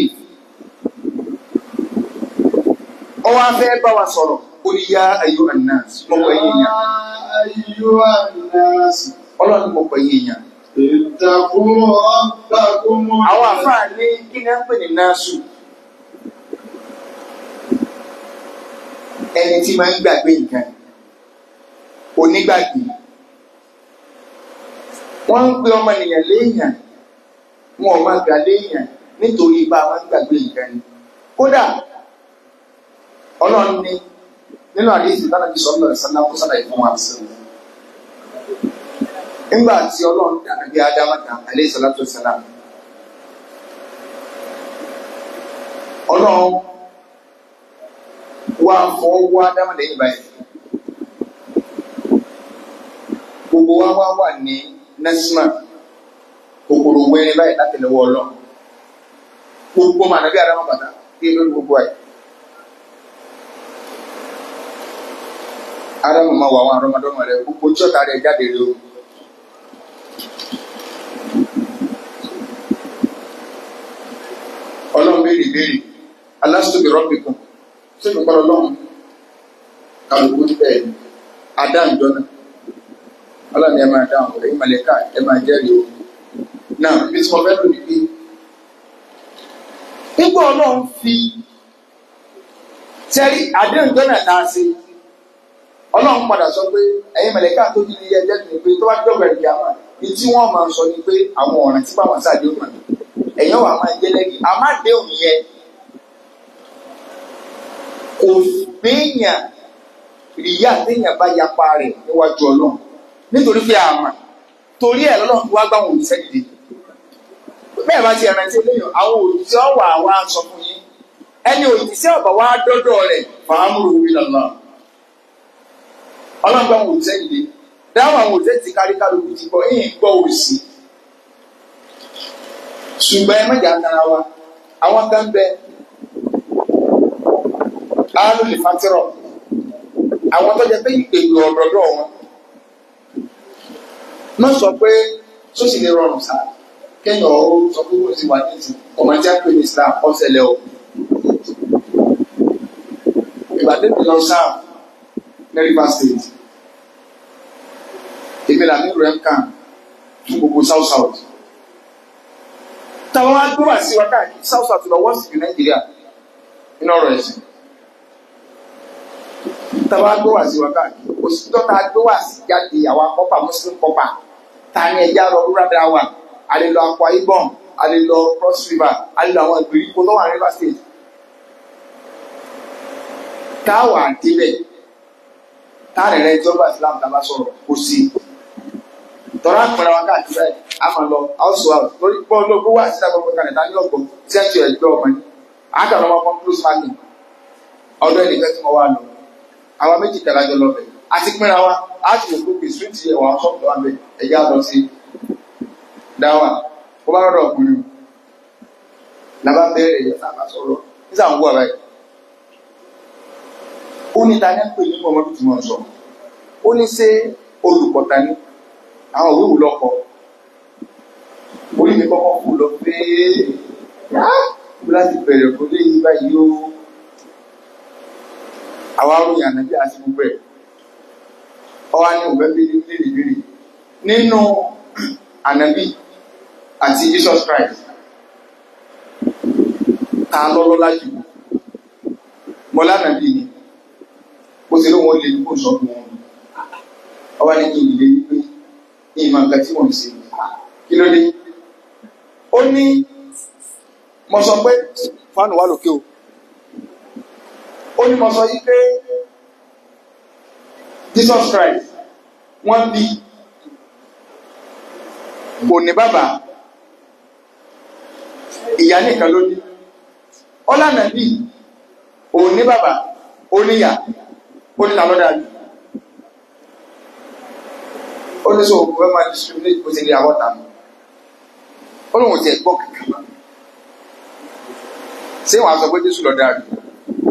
ọwọ́ afẹ́ bá wa sọ̀rọ̀ ó ní yá ayọ́ anas mọ̀pọ̀ ẹ̀yìn يا èèyàn أيها الناس ọlọ́run mọ̀pọ̀ ẹ̀yìn èèyàn اتقوا ربكم àwọn àfáà ní kí ni a ń pè ní náṣù ẹni tí máa ń gbàgbé nǹkan onígbàgbé wọ́n ń pe ọmọ ènìyàn léèyàn wọn ò máa gbà léèyàn nítorí bá a máa ń gbàgbé nǹkan ni kódà ọlọ́run ní nínú àdéhùn ìdáná bí sọ́nà ìsáná kó sábà ìfún wa nígbà tí ọlọ́run dàbí bí ádámàtà alẹ́ ìsọ̀lá tó sẹ́lá ọlọ́run wá fọwọ́ ádámà lẹ́yìn báyìí gbogbo wa wá wà ní nẹ́símà kòkòrò wẹ́rẹ́ báyìí látẹ̀lẹ́wọ́ ọlọ́run gbogbo màá nàbí ádámà bàtà kí ló ní gbogbo ẹ̀ ádámù máa wọ àwọn àrọmọdọ́mọ rẹ gbogbo tí ọ̀tá rẹ jáde rẹ o. ọlọ́run béèrè béèrè alásùtòbí rọ́bìkan sóbi kọ́ ọlọ́run kálukú bẹ́ẹ̀ adáǹjọ́ náà ọlọ́run ẹ máa dáhùn ẹ̀yin mọ̀lẹ́ká ẹ máa jẹ́rìí o náà bí tí mo fẹ́ lò ní pé nígbà ọlọ́run fi sẹ́rí àdéhùnjọ́ náà tá a ṣe ọlọ́run padà sọ pé ẹ̀yin mọ̀lẹ́ká tó di ilé ẹjẹ́ ni pé tó bá dọ̀gbà ìdí àwọn ní tí wọ́n máa sọ ni pé àwọn ọ̀ràn tí báwọn ṣàdéhùn náà ẹ̀yìn wà máa jẹ́ lẹ́yìn àmàdéhùn yẹn kò gbéyàn ìyá téèyàn bá yapa rẹ̀ níwájú ọlọ́run nítorí pé àmà torí ẹ̀ lọ́lọ́run wá gbá wọn òṣìṣẹ́ dìde bẹ́ẹ̀ bá ti ẹ̀ràn tí eléyàn àwọn òṣìṣẹ́ ọ̀wà wa sọ fún yín ẹni òṣìṣẹ́ ọ̀bà wa dọ́dọ̀ rẹ̀ fàámùrù wí lọ́lọ́ ọlọ́run gbá wọn òṣìṣẹ́ dìde dáhùn àwọn òṣìṣẹ́ ti kárí kálukú ti gbọ́ ẹ̀yìn gbọ́ òsì ṣùgbọ́n ẹ mẹ́jà tara wa àwọn kan bẹ áálù lè fatírọ̀ àwọn tó jẹ pé ìpèlú ọ̀dọ̀dọ̀ wọn má sọ pé sósì lè rọrùn sá kéèyàn ó sọ pé wọ́n ti wà ní ìsìn ọmọ tí a pè ní Islam ọ̀sẹ̀lẹ̀ o ìbàdí mi lọ sáà ní Rivers State èmi làmì rẹ̀ ń kàn fún gbogbo South South táwọn wá gbé wá sí wa káàkiri South South lọ wọ́n sì ju Nàìjíríà nínú ọ̀rọ̀ ẹ̀sìn táwọn wá gbé wá sí wa káàkiri òsìtọ́ tá a gbé wá sí jáde àwọn akọ́pà Muslim kọ́pà ta ni ẹja lọ rúra dára wa a lè lọ Akwa Ibom a lè lọ Cross River a lè lọ àwọn ìgbèríko tó wà ní Rivers State táwa débẹ̀ táàrin rẹ̀ ìjọba Islam tá a bá sọ̀rọ̀ kò sí tọ́lá pẹ̀lú àwọn káàkiri báyìí a máa lọ house to house lórí pọ́ ológun wá síta gbogbo kalẹ̀ dání ọ̀gbọ̀n tí ẹ̀ ń tiẹ̀ gbọ́ ọmọ yìí àkàrà ọmọ kan close marking ọdún ẹnìkan tí mo wá lọ àwa méjì kẹlá jọ lọ bẹ̀ àti pínra wa a ti wò gbogbo street yẹ wà sọ́ọ̀tù wa bẹ̀ ẹ̀yà lọ sí dáwà ó bá rọ̀dọ̀ ọkùnrin làbá bẹ̀rẹ̀ ẹ̀yẹ sábà sọ̀rọ̀ nígbà ń wọ̀ báyìí ó ní ta ní pè ní ọmọ bí tí mo sọ ó ní ṣé olùkọ́ ta ní àwọn òwe wò lọkọ orí mi kọ́kọ́ kú lọ pé bí láti bẹ̀rẹ̀ kó lé yí báyìí ó àwa ròyìn ànábì àti gbogbo ẹ̀ ọwá ní òwe bíi bíi bíi nínú ànábì àti Jesus Christ ta lọ́lọ́lá jù mọ́lá ànábì ni ó ti lóun ó lè kó sọ fún wọn ọwá ní kí n lè yí pé ní ìmọ̀ nǹkan tí wọ́n ń ṣe kí ló dé ó ní mo sọ pé fánù wà lókè o ó ní mo sọ yí pé Jesus Christ wọ́n bí kò ní bàbá ìyá nìkan ló ní ọlànà bí òun ní bàbá ó níyà ó ní làlọ́dà bí ó ní sọ òkú ẹ máa discriminate bó ti rí àwọn tàbí ó lóun ti ẹ̀gbọ́ kankan mọ́ ṣé wàá sọ pé Jésù lọ dáa bí.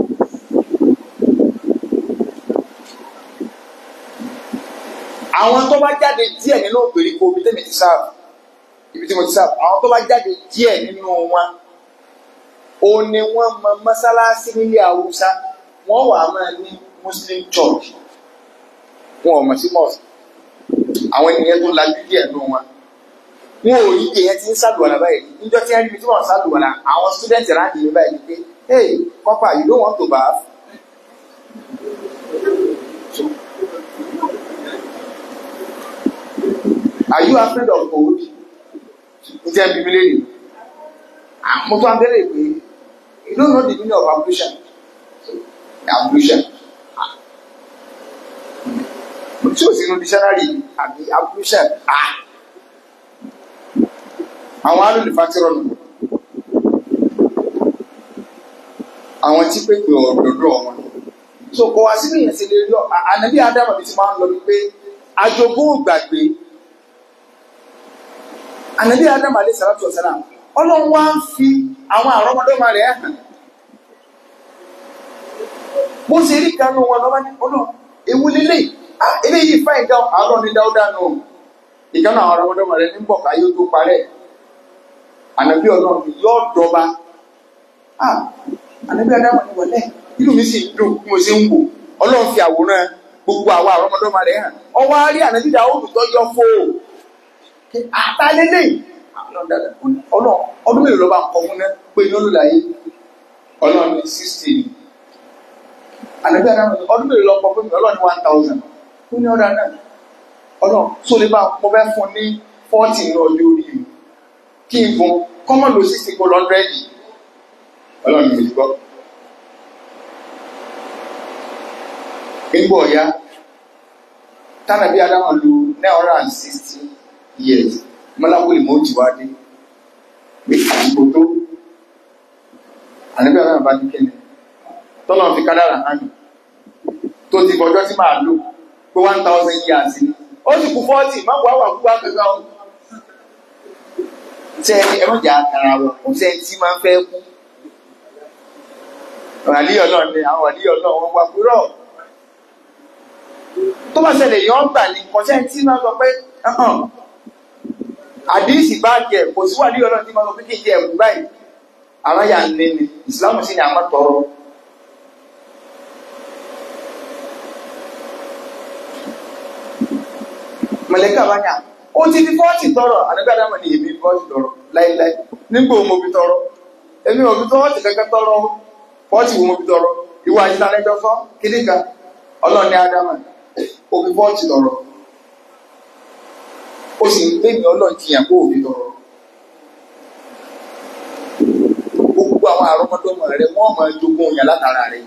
àwọn tó bá jáde díẹ̀ nínú ògbèríko ibi tẹ́mi ti sáà ibi tí mo ti sáà àwọn tó bá jáde díẹ̀ nínú wọn ó ní wọ́n mọ mọ́sálásí nílé Haúsá wọ́n wà máa ní Muslim church wọn ò mọ̀ sí mosque àwọn ènìyàn tó lajú díẹ̀ nù wọn wọn ò yí èèyàn ti ń sàlùwàlà báyìí níjọ́ tí wọ́n rí ibi tí wọ́n ń sàlùwàlà àwọn student ráàdì mi báyìí pé hey kọ́pà you don't want to bath. Are you afraid of cold? Ǹjẹ́ bíbí lè rí? Mo tún abẹ́rẹ́ pé you don't know the meaning of ablution. Ablution. Tí o sì nu dictionary àbí ablution. Àwọn alùlùfàtìrọ̀ nù. Àwọn tí pépè ọ̀dọ̀dọ̀ wọn. So kò wá sínú ìyẹn sí lè rí ọ. Ànábì Ádámù mi ti máa ń lọ wípé ajogún gbàgbé ànàbí adam alayhi salatu wa salam ọlọ́run wá ń fi àwọn àrọ́mọdọ́mọ rẹ̀ hàn bó ṣe rí kanú wọn lọ́wọ́ ní ọlọ́run ewu lélẹ̀ ah eléyìí fáìn gan àárọ̀ ní dáúdà nù ìkànnì àwọn ọmọdéwọ̀n rẹ ní bọ̀ká yóò tó parẹ́ ànàbí ọlọ́run yóò dọba ah ànàbí adáwọn ni wọlé inú mi sì ń dùn bí mo ṣe ń wò ọlọ́run fi àwòrán gbogbo àwọn àrọ́mọdọ́mọ rẹ̀ hàn ọwọ́ á rí ànàbí Dáúdù tó yọ fó àtàlélẹ̀ ọlọ́run ọdún mélòó lọ́ba ń kọ́ fún náà pé ní olùlàyé ọlọ́run ní sixty ni ànàbí adáwọn ni ọdún mélòó lọ́kọ́ fún mi ọlọ́run ní one thousand ó ní ọ̀dà náà ọlọ́run tó lè bá mo fẹ́ fún ní forty ní ọjọ́ orí mi kí n fún kọ́mọ̀ lọ sixty kó lọ́ndrẹ́dì ọlọ́run ní ìgbọ́. nígbà ọ̀yá tánàbí adáwọn lu nine hundred and sixty years mọ́láwó ìmọ̀ọ́jì wá dé pé àsìkò tó àníbí adáwọn bá ní kéde tọ́lọ́ fi kádàrà hàn mí tó ti bọ́jọ́ tí màá lò pé one thousand years ni ó sì kú forty má wàá wà kú wá kankan o tẹ ẹ̀rọ jà àkàrà wọ̀ kò sẹ́ tí máa ń fẹ́ kú wàlíyọ̀ náà ni àwọn wàlíyọ̀ náà wọ́n wá kúrọ̀ tó bá ṣẹlẹ̀ yọ̀ ń gbà ní kọ̀ṣẹ́ tí máa sọ pé àdíìsì bá jẹ kò sí wàlíyọ̀ náà tí máa sọ pé kí n jẹ ẹ̀kú báyìí àwọn yà ń lé ní ìsìlámù sí ni àwọn tọrọ. mọ̀lẹ́kà bá yà ó ti fi fọ́ọ̀tì tọrọ àdébí àdámọ̀ ni èmi fọ́ọ̀tì tọrọ láíláí nígbà wo mo fi tọrọ èmi ò fi fọ́ọ̀tì kankan tọrọ fọ́ọ̀tì wo mo fi tọrọ ìwà àti ìtàlẹ́jọ́ fọ́ kíní kan ọlọ́ọ̀ni àdámọ̀ ó fi fọ́ọ̀tì tọrọ ó sì ń gbé mi ọlọ́ọ̀ jiyàn kó òfin tọrọ gbogbo àwọn àrọ́mọdọ́mọ rẹ wọ́n máa jogún yàn látara rẹ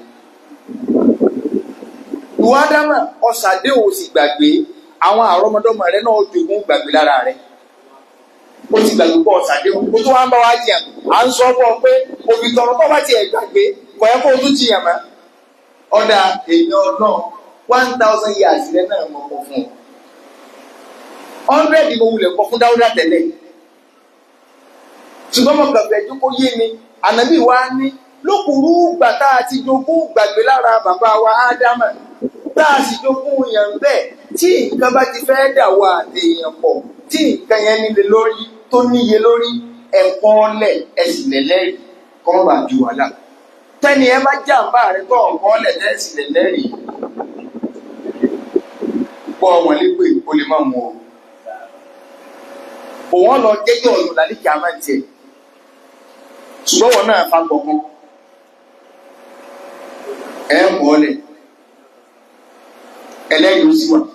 ìwà àdámọ̀ ọ̀sàdé ò sì gbàgbé àwọn àrọ́mọdọ́mọ rẹ náà jogún gbàgbé lára rẹ ó ti gbàgbé pọ̀ ṣàdéhùn ó tó wá ń bá wá jiyàn à ń sọ fún ọ pé òbí tọrọ tó bá tiẹ̀ gbàgbé kò yẹ kó o tún jiyàn mọ́ ọ̀dà èèyàn náà one thousand years rẹ náà mọ̀ kọ̀ fún ọ hundred mo wulẹ̀ kọ́ fún dáúdà tẹ́lẹ̀ ṣùgbọ́n mo gbàgbé ẹjọ́ kó yé ni ànábì wa ní lókùrú gbàtà àti jogún gbàgbé lára bàbá wa ádámà tá a sì jogún yàn bẹ́ẹ̀ tí nǹkan bá ti fẹ́ dà wá àtẹ̀yàn pọ̀ tí nǹkan yẹn nílé lórí tó níye lórí ẹ̀pọ̀ ọlẹ̀ ẹ̀sìn lẹ́lẹ́rìí kọ́ bá ju wàhálà tẹ́ni ẹ bá jàǹbá rẹ tó ọ̀pọ̀ ọlẹ̀ ẹ̀sìn lẹ́lẹ́rìí pọ̀ wọn lépè kó lè má mú o òun lọ jẹ́jọ́ ọ̀nà lálẹ́kì á máa ń tiẹ̀ ṣùgbọ́n wọn náà fa gbọ̀ngàn ẹ̀ pọ̀ ọlẹ̀ ẹlẹ́yìn ó sì wà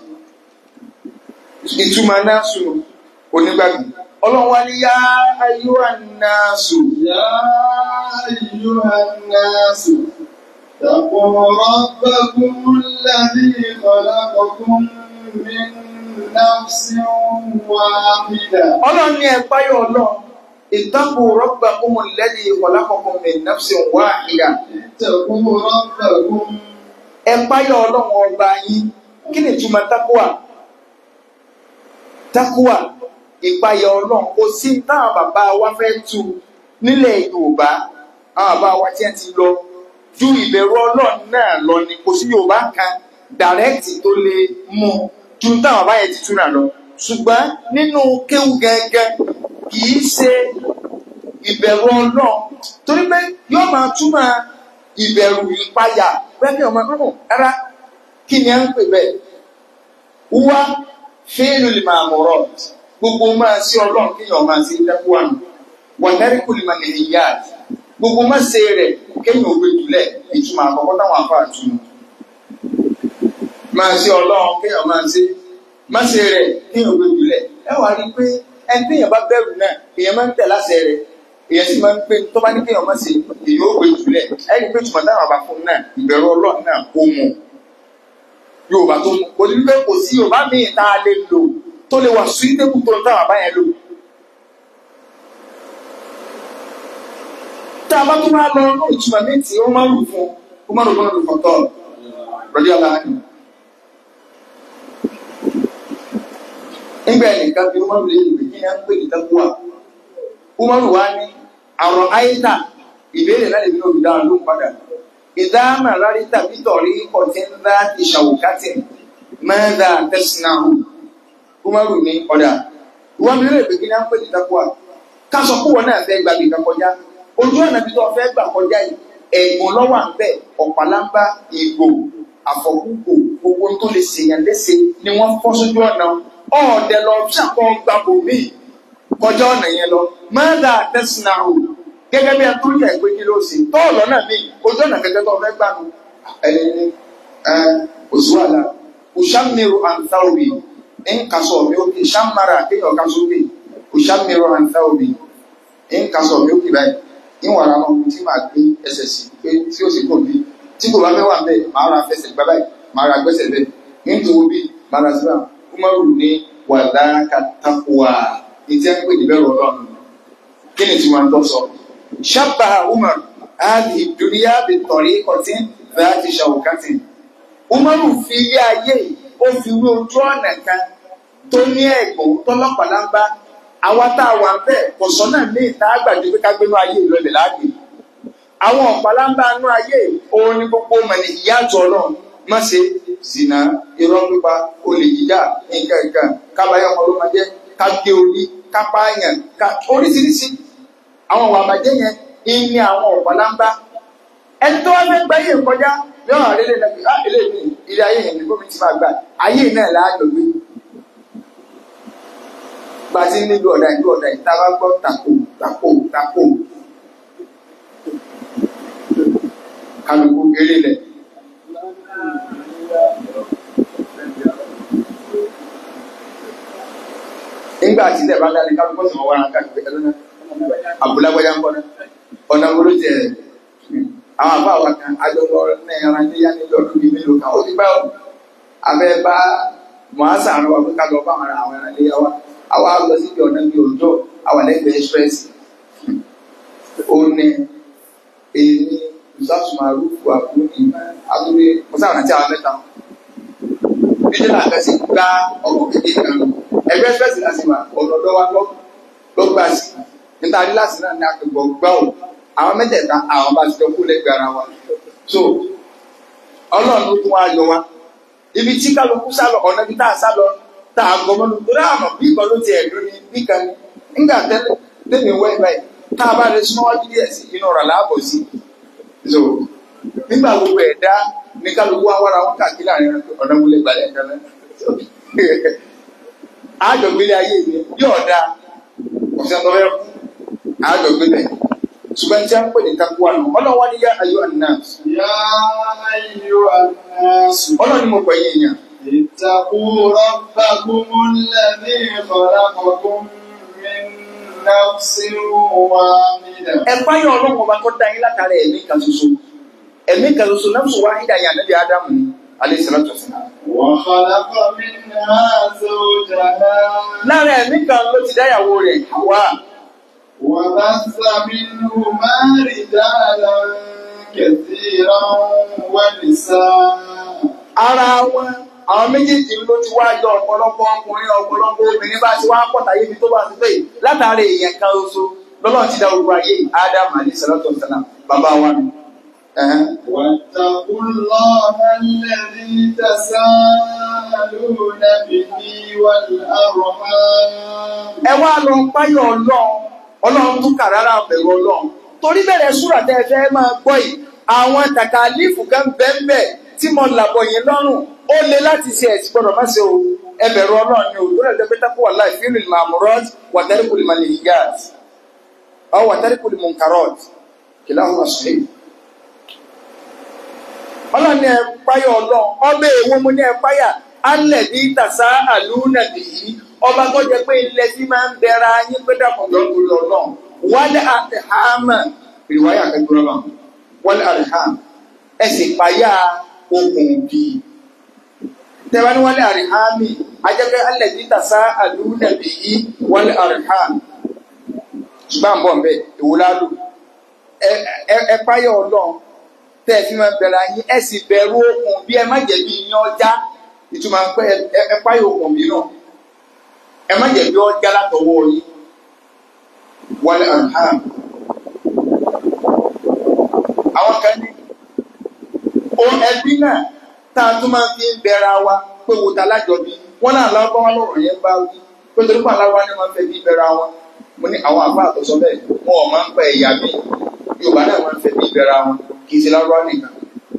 ìtumọ̀ náà sùn onígbàgbé ọlọ́run wá ní yá ayé wà náà sùn. يا أيها الناس اتقوا ربكم الذي خلقكم من نفس واحدة ọlọ́run ní ẹ̀páyọ̀ ọlọ́run ìtàkù rọ́gbà kúmù lẹ́dí ìkọlákọ̀kọ̀ min nafsin wahida اتقوا ربكم ẹ̀páyọ̀ ọlọ́run ọba yín kí ni ìtumọ̀ takuwa takuwa ìpáyọ̀ ọlọ́run kò sí táwọn bàbá wa fẹ́ tu nílẹ̀ yorùbá àwọn bàbá wa tí wọ́n ti lọ ju ìbẹ̀rù ọlọ́run náà lọ ni kò sí yorùbá kan dàrẹ́kìtì tó lè mú ju táwọn bàbá yẹn ti túnra lọ ṣùgbọ́n nínú kéwù gẹ́gẹ́ kì í ṣe ìbẹ̀rù ọlọ́run torí pé yóò máa túmọ̀ ìbẹ̀rù ìpayà pẹ́ẹ́kì ọmọ ọ̀hún rárá kí ni à ń pè bẹ́ẹ̀ wá fíìlù lè máa mọ̀rọ̀ gbogbo máa sí ọlọ́run kéèyàn máa sí dẹ́kun àná wọ́n dárí kò lè máa lè yá gbogbo máa ṣe rẹ̀ kéèyàn òwe jùlẹ̀ ìtumọ̀ àkọ́kọ́ táwọn afọ àtúnú máa sí ọlọ́run kéèyàn máa ṣe máa ṣe rẹ̀ kéèyàn òwe jùlẹ̀ ẹ wàá rí i pé ẹni téèyàn bá bẹ̀rù náà èèyàn máa ń tẹ̀ láṣẹ rẹ̀ èèyàn sì máa ń pè tó bá ní kéèyàn máa ṣe èèyàn òwe jùlẹ̀ ẹ rí i pé tùmọ̀ táwọn àbá fún náà ìbẹ̀rù ọlọ́run náà ó mú yorùbá tó mú kò ní pé kò sí yorùbá míì tá a lè lò tó lè wà suitable tó ń táwọn àbá yẹn lò. tá a bá tún máa lọ ní ìtumọ̀ ní tí ó máa ń lù fún ó máa ń lù fún ọdún fọ̀tọ́ rọ̀dí aláàánú. nígbà ẹnìkan bí wọ́n lè lè kí ni a ń pè ní takuwa ó máa ń lù wá ní àrùn àyíká ìbéèrè náà lè ní òbí dáhùn ló ń padà ìdáhàmà rárí tàbí tọ̀rí ọ̀tí ńlá ti ṣàwùkátì mẹ́ta tẹ̀sínàhù kúmọ́rù ní ọ̀dà ìwọ́n mi lè gbégi náà ń pè ní takuwa ká sọ pé wọn náà fẹ́ gbàgbé kan kọjá ojú ọ̀nà bí tó fẹ́ gbà kọjá yìí ẹ̀gbọ́n lọ́wọ́ à ń bẹ̀ ọ̀pálábá ìgò àfọ̀kúkò gbogbo tó lè ṣèyàn léṣe ni wọ́n fọ́ sójú ọ̀nà ọ̀ọ́dẹ lọ ṣàkọ́ gbàgbọ́ míì kọjá ọ̀nà yẹn lọ mẹ́ta tẹ̀sínàhù gẹ́gẹ́ bí ẹtú yẹ pé kí ló ṣe tọ́ọ̀lọ́ náà mi ojú ọ̀nà kẹ̀kẹ́ tó fẹ́ gbà mí ẹni ní òṣùwàlà òṣàmìrò àǹtáwòbí ń kásọ̀ mi òkè ṣàmàrà kéèyàn kásọ̀ òkè òṣàmìrò àǹtáwòbí ń kásọ̀ mi òkè báyìí ń wàrà náà mo ti máa gbé ẹsẹ̀ sí pé tí ó sì kò bí tí kò bá fẹ́ wà bẹ́ẹ̀ máa ra fẹsẹ̀ gbá báyìí máa ra gbẹ́sẹ̀ bẹ́ẹ̀ ń tó bí máa ra síbà kúmọ́rù ní wàdà kàtàkùwà ìjẹ́ ń pè ní bẹ́ẹ̀ rọ̀ kí ni tí wọ́n ń tọ́ sọ شبه عمر هذه الدنيا بطريقة ذات شوكة عمر fi ilé ayé ó fi wé ojú ọ̀nà kan tó ní ẹ̀gbọ́n tọ́lọ́pàá àwa tá a wà bẹ́ẹ̀ kò sọ́nà ní ìta àgbàdo pé ká gbénú ayé ìlọlẹ̀ láàgbé àwọn ọ̀pálábá nú ayé òun ni gbogbo mọ̀lẹ́ ìyá àjọ náà má ṣe zina irọ́ pípa olè jíjà nǹkan nǹkan kábàáyọ̀ ọmọlúmọdé ká gé orí ká pààyàn ká oríṣiríṣi àwọn ọ̀wà àbàjẹ́ yẹn ní àwọn ọ̀pọ̀láńbá ẹni tó wá fẹ́ gba ayé kọjá yóò hàn lélẹ̀ lẹ́bi á ilé mi ilé ayé yẹn ní gómìnà ti máa gbà ayé náà láàjọ gbé bá a ti ń nílò ọ̀dà ìlú ọ̀dà ìta bá gbọ́ tako tako tako kálukú eré lẹ̀. nígbà tí ilẹ̀ bá dálé kálukú sọ̀rọ̀ wá ara káàkiri ẹ̀rọ náà abulagbaya ń kọ́nà ọ̀nà wolo jẹ àwọn àbá wa kan adọ́lọ́ ní ẹran níyà ní ọdún bíi mélòó kan ó ti pẹ́ ọ́ abẹ́ bá mọ̀ásà àrùn wa ká lọ bá àwọn àwọn ẹran níyà wa àwa lọ sí ibi ọ̀nà bíi òjò àwọn ẹlẹ́gbẹ̀ẹ́ express ó ní èmi ìsọ́sùmarú fún àbúrò ní àtúndé mọ́sáwọn àti àwọn mẹ́ta bíjẹ́ náà kẹ́sì gbá ọkọ̀ kékeré kan ẹgbẹ́ express láti wà ọ̀nà ọ̀dọ́ wa lọ ló gbà sí níta rí láti náà ní akẹ́kọ̀ọ́ gbá ò àwọn mẹ́tẹ̀ẹ̀ta àwọn bá ti jọ kú lẹ́gbẹ̀ẹ́ ara wa so ọlọ́run ló tún wá yọ wa ibi tí kálukú sálọ ọ̀nà ibi tá a sálọ tá a gbọmọ lọ torí àmọ̀ bí ìkan ló ti ẹ̀dùn ní bí kan ní nígbà tẹ́lẹ̀ tẹ́lẹ̀ wẹ́ báyìí tá a bá rẹ súnmọ́ wájú díẹ̀ sí inú ọ̀rọ̀ láàbọ̀ sí so nígbà gbogbo ẹ̀dá ní kálukú wá wára wọn káàkiri àárín ọ̀nà múlẹ̀ gbalẹ̀ kan náà àjọgbélé ayé mi yóò dáa ọ̀sẹ̀ tó fẹ́ kú àjọgbélé ṣùgbọ́n tí a ń pè ní takuwa nù ọlọ́wọ́ ni yá ayọ́ àná يا أيها الناس ọlọ́ni mo pè yín yàn اتقوا ربكم الذي خلقكم من نفس واحدة ẹ báyọ̀ ọlọ́run ọba tó dá yín látara ẹ̀mí kan ṣoṣo ẹ̀mí kan ṣoṣo náà sọ wáhídà yà níbi ádámù ni alẹ́ sọ̀rọ̀ tó sìn. وخلق منها زوجها lára ẹ̀mí kan ló ti dáyàwó rẹ̀ wá وبث منهما رجالا كثيرا ونساء ara wọn àwọn méjèèjì ló ti wá yọ ọ̀pọ̀lọpọ̀ ọkùnrin ọ̀pọ̀lọpọ̀ obìnrin bá ti wá pọ̀tà yébi tó bá ti pè látara èèyàn kan ṣoṣo lọ́lọ́run ti dá gbogbo ayé ádámù alẹ́ sọ̀rọ̀ tó sìn bàbá wa nù. Ẹ̀hẹ́n. واتقوا الله الذي تساءلون به والأرحام ẹ wá lọ páyọ̀ ọlọ́run ọlọ́run tún kà rárá bẹ̀rù ọlọ́run torí bẹ̀rẹ̀ súrà tẹ́ ẹ fẹ́ máa gbọ́ yìí àwọn tàkàlífù kan bẹ́ẹ̀ tí mo làbọ̀ yín lọ́rùn ó le láti ṣe ẹ̀sìn gbọ́dọ̀ má ṣe o ẹ bẹ̀rù ọlọ́run ni o lórí ẹ̀dẹ́ pẹ́tà kó wà láì fílù màmúrọ́t wàtẹ́rìkùlì màlìyíyàt ọ wàtẹ́rìkùlì mùnkàrọ́t kìlá ọ̀hún ọ̀sùn ọlọ́run ni ẹ páyọ̀ ọlọ́run ọbẹ̀ èwo mo ní ẹ páyà alẹ̀ bí tàṣà àlùnà bìí ọba tó jẹ pé ilẹ̀ tí máa ń bẹ̀rẹ̀ ayé pé dàpọ̀jọ́ lórí ọlọ́run wálé àtẹ̀hámà ìwáyà kẹgbẹ́rẹ́ bá wálé àtẹ̀hámà ẹ sì páyà okùn bí tẹ́wá ní wálé àtẹ̀hámì ajẹ́pẹ́ alẹ̀ bí tàṣà àlùnà bìí wálé àtẹ̀hámà ṣùgbọ́n àbọ̀ ń bẹ̀ ìwúlálù ẹ páyà ọlọ́run tẹ́ ẹ fi máa bẹ̀rẹ̀ ayé ẹ sì bẹ̀rù okùn bí ẹ má jẹ̀bi ìyẹn ọjà ìtumọ̀ pé ẹ páyà okùn bí náà ẹ má jẹ bí ọjà látọwọ́ yìí wọlé ọ̀hán àwọn kan ní ó ẹbí náà tá a tún máa fi ń bẹ̀ra wa pé wo ta lájọbí wọn náà lọ́gbọ́n wọn lọ́rọ̀ yẹn bá wí pé torí pé aláwa ni wọ́n fẹ́ bí bẹ̀ra wọn mo ní àwọn àbá àtọ̀sọ bẹ́ẹ̀ wọn ò máa ń pẹ́ ẹ̀yà mi Yorùbá náà máa ń fẹ́ bí bẹ̀ra wọn kì í ṣe lárúbá nìkan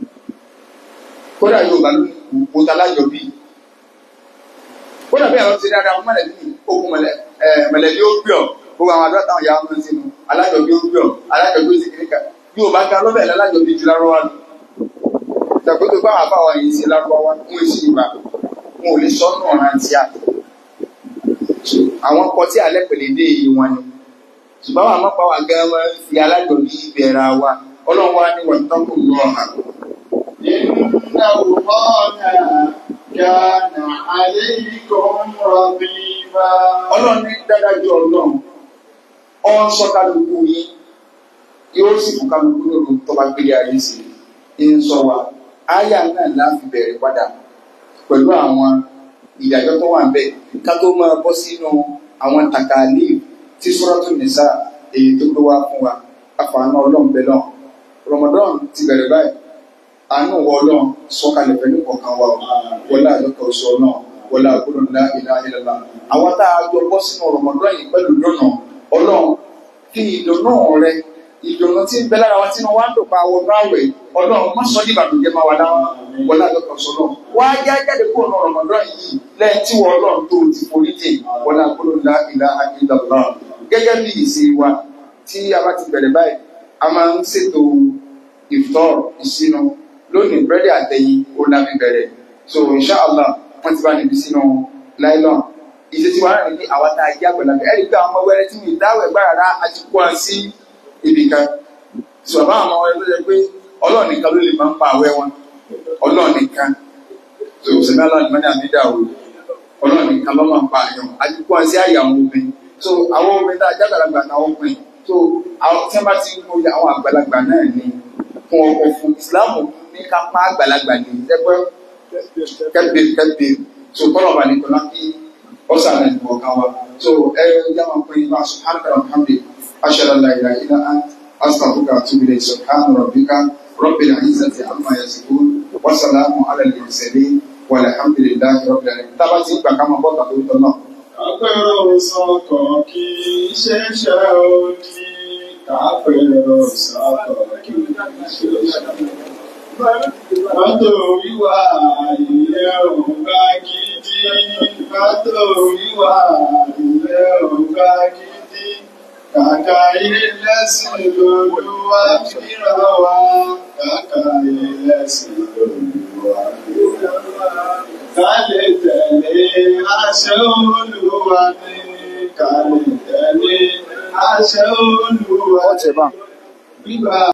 kódà Yorùbá ló ní wo ta lájọbí kódà bí àwọn ti dáadáa wọn mọ̀lẹ́bí ní ogun mọ̀lẹ́bí ó gbé ọ gbogbo àwọn àdúrà táwọn yàrá máa ń sinú alájọbí ó gbé ọ alájọbí ó sì kiri kan Yorùbá ga lọ́bẹ̀ lálájọbí ju lárúbá lọ ìtàkùn tó bá wà fáwọn yìí sí lárúbá wa ń wé sí ìgbà wọn ò lè sọ nù ọ̀ràn tí a àwọn ọkọ tí alẹ́ pèlè dé yìí wọn ni ṣùgbọ́n àwọn àmọ́pá wa gan wọn fi alájọbí bẹ̀rẹ̀ wa Ọlọ́run wa ní wọ́n tọ́kù lọ́ọ̀hà. إن الله كان عليكم رقيبا Ọlọ́run ní dádájú Ọlọ́run ọ ń sọ kálukú yín yóò sì fún kálukú lóru tó bá gbélé ayé sí i ń sọ wa áyà náà láti bẹ̀rẹ̀ padà pẹ̀lú àwọn ìdájọ́ tó wà níbẹ̀ ká tó máa bọ́ sínú àwọn tàkàlì tí Suratul Nisa èyí tó gbé wá fún wa àfààní Ọlọ́run bẹ̀ náà Ramadan ti bẹ̀rẹ̀ báyìí àánú wọ Ọlọ́run sọ̀kalẹ̀ pẹ̀lú kọ̀ọ̀kan wa o wọlé àjọkọ̀ ọ̀ṣọ́ náà wọlé àgbọ̀dọ̀ ńlá ìlà ìlàlá àwọn tá a jọ bọ́ sínú Ramadan yìí pẹ̀lú dùnà Ọlọ́run fi ìdùnnú rẹ ìdùnnú tí ń bẹ lára wa tí wọn wá ń dòpa àwọn ọdún àwẹ̀ Ọlọ́run má sọ ní ìbànújẹ́ máa wà láwọn wọlé àjọkọ̀ ọ̀ṣọ́ náà wá já jáde kúrò ní Ramadan yìí lẹ́yìn tí wọn Ọlọ́run tó ti forí jìn wọlé àgbọ̀dọ̀ ńlá ìlà ìlàlá gẹ́gẹ́ bí ìṣe wa tí a bá ti bẹ̀rẹ̀ báyìí a máa ń ṣètò ìfọ̀ ìṣínú lónìí búrẹ́dì àtẹ̀yìn ó lábí bẹ̀rẹ̀ so inṣàlá wọ́n ti bá níbi sínú láìlọ́n ìṣe tí wàá rìn ní àwọn tá a jẹ́ àgbàlagbà ẹ̀rí pé àwọn ọmọ wẹ́rẹ́ tí mi dáwọ̀ ẹ̀gbá rárá a ti kó wọn sí ibì kan ṣùgbọ́n àwọn ọmọ wẹ́rẹ́ tó jẹ́ pé ọlọ́ọ̀ nìkan ló lè máa ń pa àwẹ́ wọn ọlọ́ọ̀ nìkan so sẹ́mi aláàdì mọ́ni àmì dà o ọlọ́ọ̀ nìkan ló máa ń pa àyàn a ti kó wọn sí àyè àwọn obìnrin so àwọn obìnrin tá a jẹ́ àgbàlagbà náà ọkùnrin so àwọn tí wọ́n bá ti ń kó àwọn àgbàlagbà náà ní fún ọkọ̀ fún ìsìláàmù ní ká pa àgbàlagbà ní ẹgbẹ́ kẹ́bí kẹ́bí tó kọ́lọ̀ wà ní kọ́lá kí ọ̀sán náà ní ọ̀kan wa tó ẹ yá wọn pé bá subhanaka alhamdi ashhadu an la ilaha illa ant astaghfiruka wa atubu ilayk subhana rabbika rabbil izzati amma yasifun wa salamun ala al mursalin walhamdulillahi rabbil alamin tábà tí ń gbà ká máa bọ́ tàbí ó tọ́ náà. Kápẹ́rọ sọ́kọ̀ kì í ṣẹ̀ṣẹ̀ òdì. Kápẹ́rọ sọ́kọ̀ kì í ṣẹ̀ṣẹ̀ Mọ́tò wíwà ilé ọ̀gá gidi. Mọ́tò wíwà ilé ọ̀gá gidi. Kàkà ilẹ̀sìn lolúwa fíra wa. Kàkà ilẹ̀sìn lolúwa fíra wa. Ká lè tẹ̀lé àṣẹ Olúwa ní. Ká lè tẹ̀lé àṣẹ Olúwa ní. Bíbá